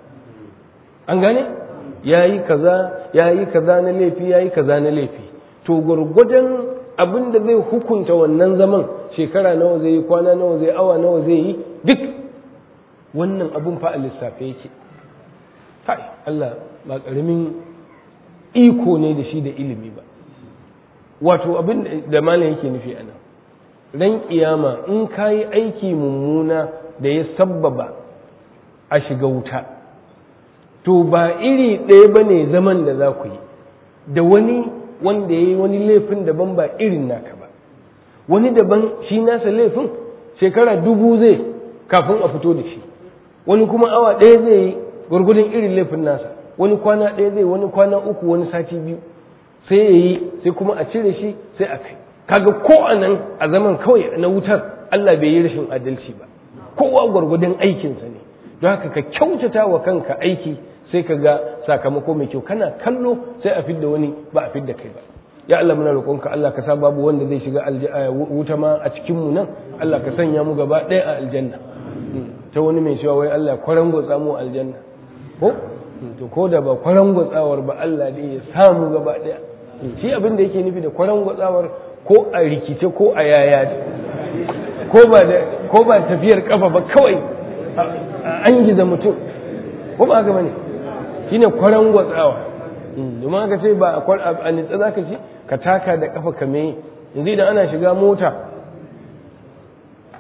an gane ya yi kaza ya yi kaza na laifi ya yi kaza na laifi to gwargwadon abin da zai hukunta wannan zaman shekara nawa zai yi kwana nawa zai awa nawa zai yi duk wannan abin fa a lissafe yake kai Allah ba ƙaramin iko ne da shi da ilimi ba wato abin da malam yake nufi a nan ran kiyama in ka yi aiki mummuna da ya sabbaba a shiga wuta to ba iri ɗaya ba ne zaman da za ku yi da wani wanda ya yi wani laifin daban ba irin naka ba wani daban shi nasa laifin shekara dubu zai kafin a fito da shi wani kuma awa ɗaya zai yi gwargwadon irin laifin nasa wani kwana ɗaya zai wani kwana uku wani sati biyu sai ya yi sai kuma a cire shi sai a kai kaga ko a nan a zaman kawai na wutar Allah bai yi rashin adalci ba kowa gwargwadon aikinsa ne don haka ka kyautata wa kanka aiki sai ka ga sakamako mai kyau kana kallo sai a fidda wani ba a fidda kai ba ya Allah muna roƙonka Allah ka sa babu wanda zai shiga wuta ma a cikin mu nan Allah ka sanya mu gaba ɗaya a aljanna ta wani mai cewa wai Allah kwaran gotsa mu aljanna ko to ko da ba kwaran gotsawar ba Allah dai ya samu gaba ɗaya shi abin da yake nufi da kwaran gotsawar ko a rikice ko a yaya ko ba da ko ba tafiyar kafa ba kawai an giza mutum ko ba haka bane shine kwaran gotsawa domin aka ce ba a nitsa zaka ci ka taka da kafa ka me yanzu idan ana shiga mota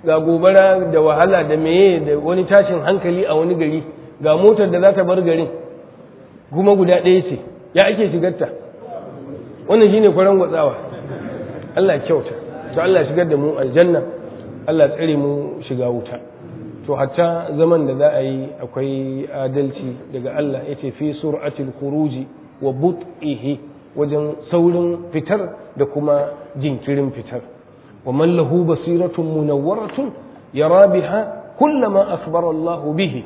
ga gobara da wahala da meye da wani tashin hankali a wani gari ga motar da za ta bar garin kuma guda ɗaya ce ya ake shigarta wannan shine kwaran gwatsawa Allah kyauta to Allah shigar da mu aljanna Allah tsare mu shiga wuta to hatta zaman da za a yi akwai adalci daga Allah yace fi sur'atil khuruji wa but'ihi wajen saurin fitar da kuma jinkirin fitar wa man lahu basiratun munawwaratun yara biha kullama akhbara Allah bihi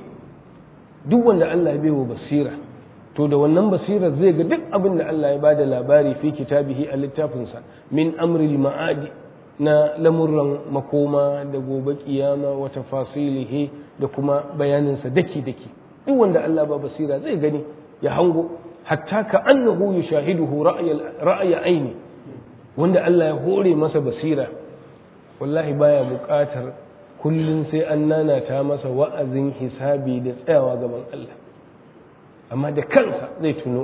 duk wanda Allah ya baiwa basira to da wannan basirar zai ga duk abin da Allah ya bada labari fi kitabihi a littafinsa min amril ma'adi na lamurran makoma da gobe kiyama wa tafasilihi da kuma bayaninsa daki daki duk wanda Allah ba basira zai gani ya hango hatta ka annahu yushahiduhu ra'aya aini wanda Allah ya hore masa basira wallahi baya buƙatar kullum sai an nanata masa wa'azin hisabi da tsayawa gaban Allah amma da kansa zai tuno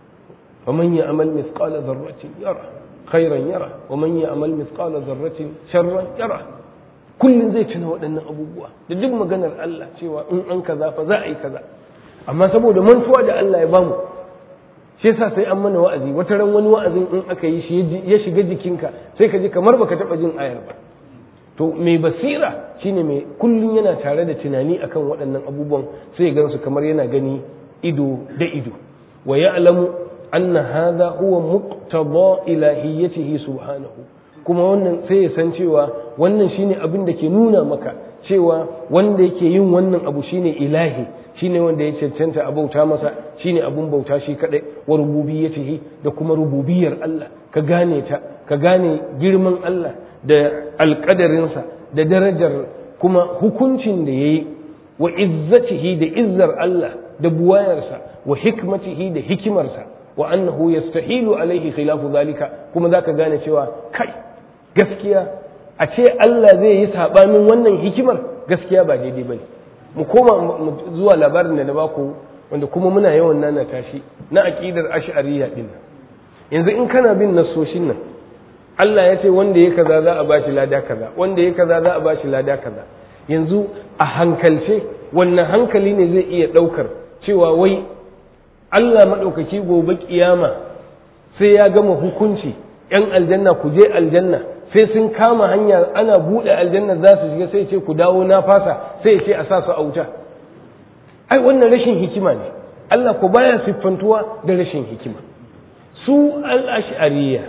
wa man ya'mal mithqala dharratin yara khairan yara wa man ya'mal mithqala dharratin sharran yara kullum zai tuna waɗannan abubuwa da duk maganar Allah cewa in an kaza fa za a yi kaza amma saboda mantuwa da Allah ya bamu shi yasa sai an mana wa'azi wata ran wani wa'azin in aka yi shi ya shiga jikinka sai ka ji kamar baka taba jin ayar ba to mai basira shine mai kullum yana tare da tunani akan waɗannan abubuwan sai ya gansu kamar yana gani ido da ido wa ya'lamu anna hadha huwa muqtada ilahiyyatihi subhanahu kuma wannan sai ya san cewa wannan shine abin da ke nuna maka cewa wanda yake yin wannan abu shine ilahi shine wanda ya cancanta a bauta masa shine abun bauta shi kadai wa rububiyyatihi da kuma rububiyar Allah ka gane ta ka gane girman Allah da alƙadarinsa da darajar kuma hukuncin da yayi wa izzatihi da izzar Allah da buwayarsa wa hikmatihi da hikimarsa wa annahu yastahilu alaihi khilafu zalika kuma zaka gane cewa kai gaskiya a ce Allah zai yi sabanin wannan hikimar gaskiya ba daidai bane mu koma zuwa labarin da na baku wanda kuma muna yawan nana tashi na aqidar ash'ariyya din yanzu in kana bin nasoshin nan Allah ya ce wanda ya kaza za a bashi lada kaza wanda ya kaza za a bashi lada kaza yanzu a hankalce wannan hankali ne zai iya daukar cewa wai Allah maɗaukaki gobe kiyama sai ya gama hukunci ‘yan aljanna ku je aljanna sai sun kama hanya ana buɗe aljanna za su shiga sai ce ku dawo na fasa sai ce a sa su a wuta ai wannan rashin hikima ne Allah ku baya siffantuwa da rashin hikima su al'ashariya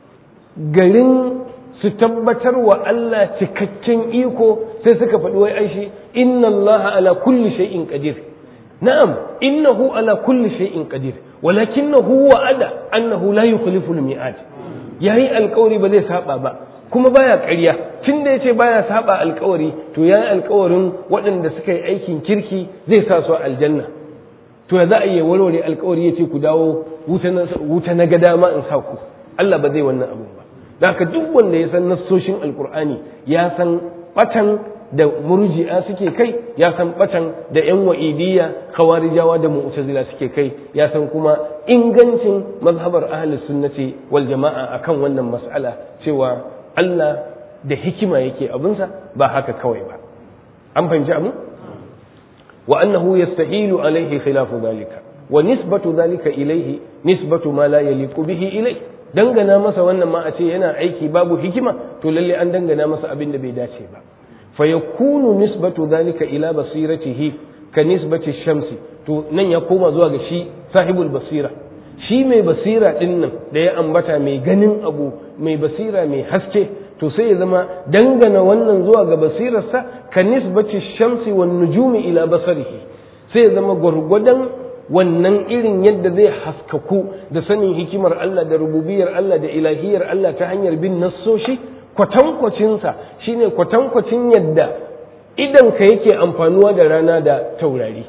garin su tabbatar wa Allah cikakken iko sai suka faɗi wai aishi inna Allah ala kulli shay'in qadir na'am innahu ala kulli shay'in qadir walakinahu wa'ada annahu la yukhlifu al-mi'ad yayi alƙawari ba zai saba ba kuma baya ƙarya tun da yace baya saba alƙawari to yayi alƙawarin waɗanda suka yi aikin kirki zai sa su aljanna to ya za a yi warware alƙawari yace ku dawo wuta na ga dama in sa ku Allah ba zai wannan abu ba da haka duk wanda ya san nassoshin alƙur'ani ya san batan da murji'a suke kai ya san batan da yan wa'idiyya khawarijawa da mu'tazila suke kai ya san kuma ingancin mazhabar ahli sunnati wal jama'a akan wannan mas'ala cewa Allah da hikima yake abinsa ba haka kawai ba an fahimci abin wa annahu yastahilu alaihi khilafu zalika wa nisbatu zalika ilaihi nisbatu ma la yaliqu bihi ilai dangana masa wannan ma a ce yana aiki babu hikima to lalle an dangana masa abin da bai dace ba fayakunu nisbatu dhalika ila basiratihi ka nisbati shamsi to nan ya koma zuwa ga shi sahibul basira shi mai basira din nan da ya ambata mai ganin abu mai basira mai haske to sai ya zama dangana wannan zuwa ga basirarsa ka nisbati shamsi wan nujumi ila basarihi sai ya zama gwargwadon wannan irin yadda zai haskaku da sanin hikimar Allah da rububiyar Allah da ilahiyar Allah ta hanyar bin nassoshi kwatankwacinsa shine kwatankwacin yadda idanka yake amfanuwa da rana da taurari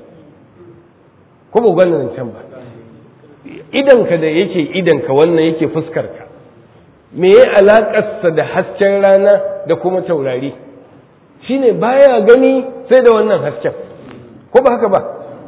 ko ba gwanin can ba idanka da yake idanka wannan yake fuskarka me ya alaƙarsa da hasken rana da kuma taurari shine baya gani sai da wannan hasken ko ba haka ba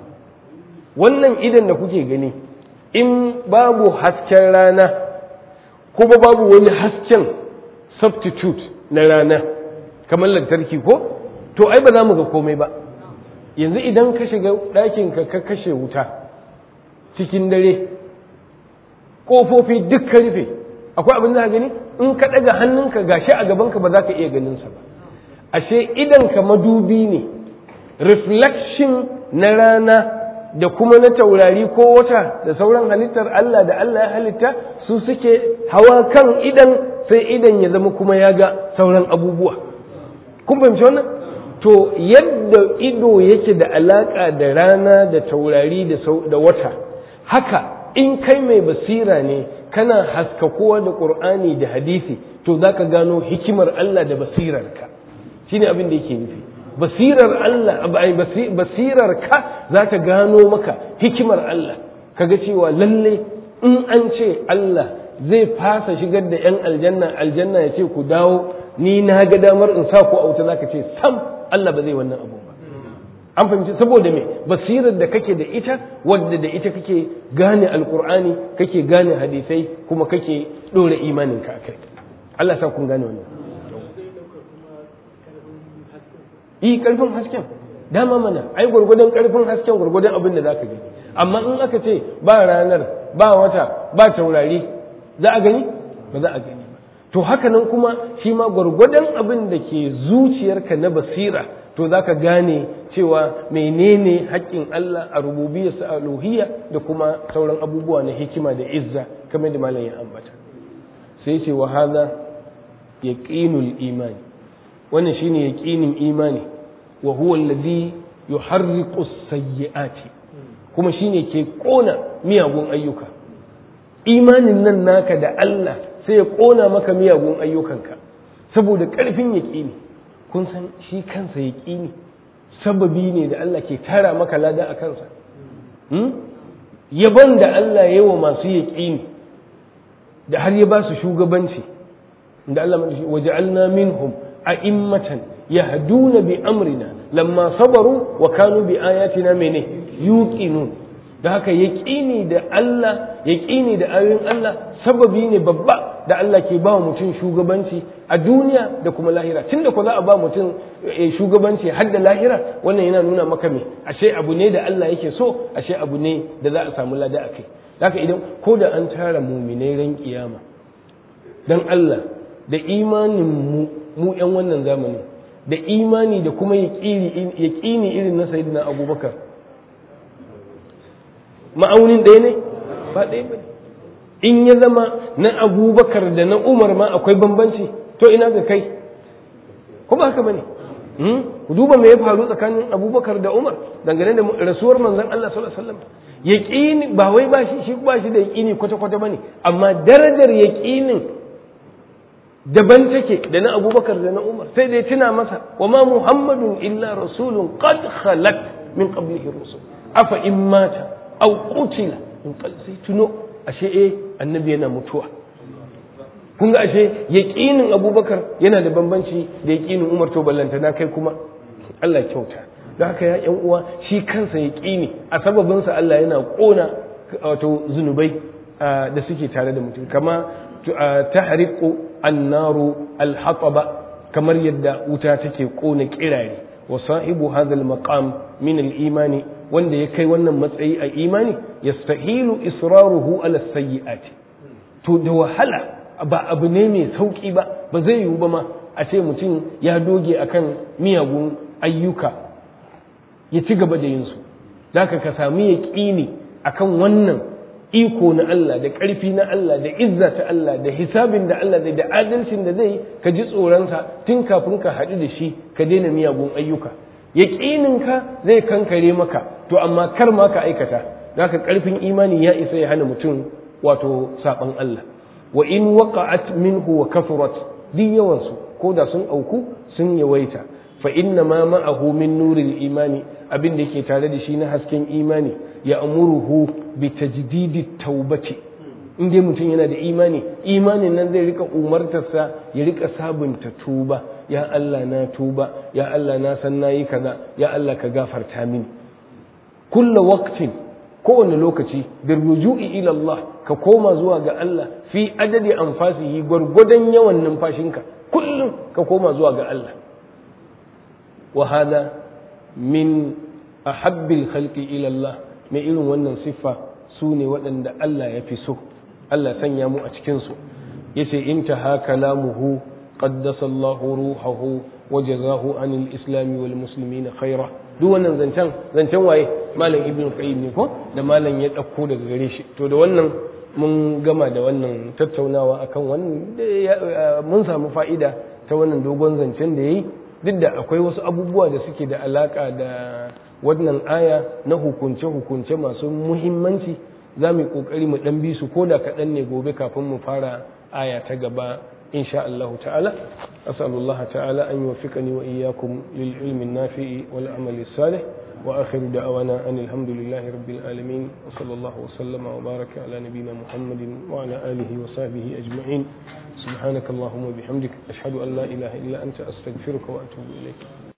wannan idan da kuke gani in babu hasken rana kuma babu wani hasken substitute na rana kamar lantarki ko to ai ba za mu ga komai ba yanzu idan ka shiga ɗakin ka ka kashe wuta cikin dare ƙofofi duk ka rufe akwai abin da ka gani in ka ɗaga hannunka gashi a gabanka ba za ka iya ganin sa ba ashe idan ka madubi ne reflection na rana da kuma na taurari ko wata da sauran halittar Allah da Allah ya halitta su suke hawa kan idan sai idan ya zama kuma ya ga sauran abubuwa kun fahimci wannan to yadda ido yake da alaka da rana da taurari da wata haka in kai mai basira ne kana haskakowa da ƙur'ani da hadisi to za ka gano hikimar Allah da basirarka shine abin da yake nufi basirar Allah basirar ka za ta gano maka hikimar Allah kaga cewa lalle in an ce Allah zai fasa shigar da 'yan aljanna aljanna ya ce ku dawo ni na ga damar in sa ku a wuta za ka ce sam Allah ba zai wannan abu ba an fahimci saboda me basirar da kake da ita wadda da ita kake gane alkur'ani kake gane hadisai kuma kake ɗora imaninka a kai Allah sa kun gane wannan yi karfin hasken dama mana ai gwargwadon karfin hasken gwargwadon abin da zaka gani amma in aka ce ba ranar ba wata ba taurari za a gani ba za a gani ba to haka nan kuma shi ma gwargwadon abin da ke zuciyarka na basira to zaka gane cewa menene haƙƙin Allah a rububiyarsa a uluhiyya da kuma sauran abubuwa na hikima da izza kamar da malam ya ambata sai ce wa hadha yaqinul imani wannan shine yaqinin imani wa huwa alladhi yuharriqu as-sayyi'ati kuma shine ke kona miyagun ayyuka imanin nan naka da Allah sai ya kona maka miyagun ayyukanka saboda karfin yaqini kun san shi kansa yaqini sababi ne da Allah ke tara maka lada a kansa yabon da Allah ya yi wa masu yaqini da har ya ba su shugabanci da Allah waja'alna minhum a'immatan yahduna bi amrina lamma sabaru wa kanu bi ayatina mene yuqinun da haka yaqini da Allah yaqini da ayoyin Allah sababi ne babba da Allah ke ba mutum shugabanci a duniya da kuma lahira tunda ko za a ba mutum shugabanci har da lahira wannan yana nuna maka me ashe abu ne da Allah yake so ashe abu ne da za a samu lada a kai haka idan ko da an tara muminai ran kiyama dan Allah da imanin mu mu yan wannan zamanin da imani da kuma yaƙini irin na sayidina abubakar ma'aunin ɗaya ne ba ɗaya ba in ya zama na abubakar da na umar ma akwai bambanci to ina ga kai ko ba haka ba ne ku duba me ya faru tsakanin abubakar da umar dangane da rasuwar manzon Allah sallallahu alaihi wasallam yaqini ba wai ba shi shi ba shi da yaqini kwata kwata bane amma darajar yaqinin daban take da na abubakar da na umar sai dai tuna masa wa ma muhammadun illa rasulun qad khalat min qablihi rusul afa in mata aw qutila in qal sai tuno ashe eh annabi yana mutuwa kun ga ashe yaqinin abubakar yana da bambanci da yaqinin umar to ballanta na kai kuma Allah kyauta don haka ya yan uwa shi kansa yaqini a sababinsa Allah yana kona wato zunubai da suke tare da mutum kama tahriqu annaru alhataba kamar yadda wuta take kona kirare wa sahibu hadha almaqam min al-imani wanda ya kai wannan matsayi a imani yastahilu israruhu ala sayyi'ati to da wahala ba abu ne mai sauki ba ba zai yiwu ba ma a ce mutum ya doge akan miyagun ayyuka ya ci gaba da yin su zaka ka sami yaqini akan wannan iko na Allah da ƙarfi na Allah da izza ta Allah da hisabin da Allah da adalcin da zai ka ji tsoronsa tun kafin ka haɗu da shi ka daina miyagun ayyuka yaƙininka zai kankare maka to amma kar ma ka aikata zaka ƙarfin imani ya isa ya hana mutum wato saɓan Allah wa in waqa'at minhu wa kafurat duk yawansu ko da sun auku sun yawaita fa inna ma ma'ahu min nuril imani abin da yake tare da shi na hasken imani ya amuruhu bi tajdidi taubati in dai mutum yana da imani imanin nan zai rika umartarsa ya rika sabunta tuba ya Allah na tuba ya Allah na san nayi kaza ya Allah ka gafarta mini kulla waqtin kowane lokaci bir ruju'i ila Allah ka koma zuwa ga Allah fi adadi anfasihi gwargwadon yawan numfashinka kullum ka koma zuwa ga Allah wa hada min ahabbil khalqi ila Allah mai irin wannan siffa su ne waɗanda Allah ya fi so Allah sanya mu a cikin su yace intaha kalamuhu qaddasa Allah ruhahu wa jazahu anil islam wal muslimin khaira duk wannan zancen zancen waye malam ibnu qayyim ne ko da malam ya dauko daga gare shi to da wannan mun gama da wannan tattaunawa akan wannan mun samu fa'ida ta wannan dogon zancen da yayi duk da akwai wasu abubuwa da suke da alaka da wannan aya na hukunce-hukunce masu muhimmanci za mu yi ƙoƙari mu ɗan bi su ko da kaɗan ne gobe kafin mu fara aya ta gaba insha Allah ta'ala asalullah ta'ala an yuwaffiqani wa iyyakum lil ilmi nafi'i wal amali salih wa akhiru da'wana an alhamdulillahi rabbil alamin wa sallallahu wa sallama wa baraka ala nabiyyina muhammadin wa ala alihi wa sahbihi ajma'in سبحانك اللهم وبحمدك أشهد أن لا إله إلا أنت أستغفرك وأتوب إليك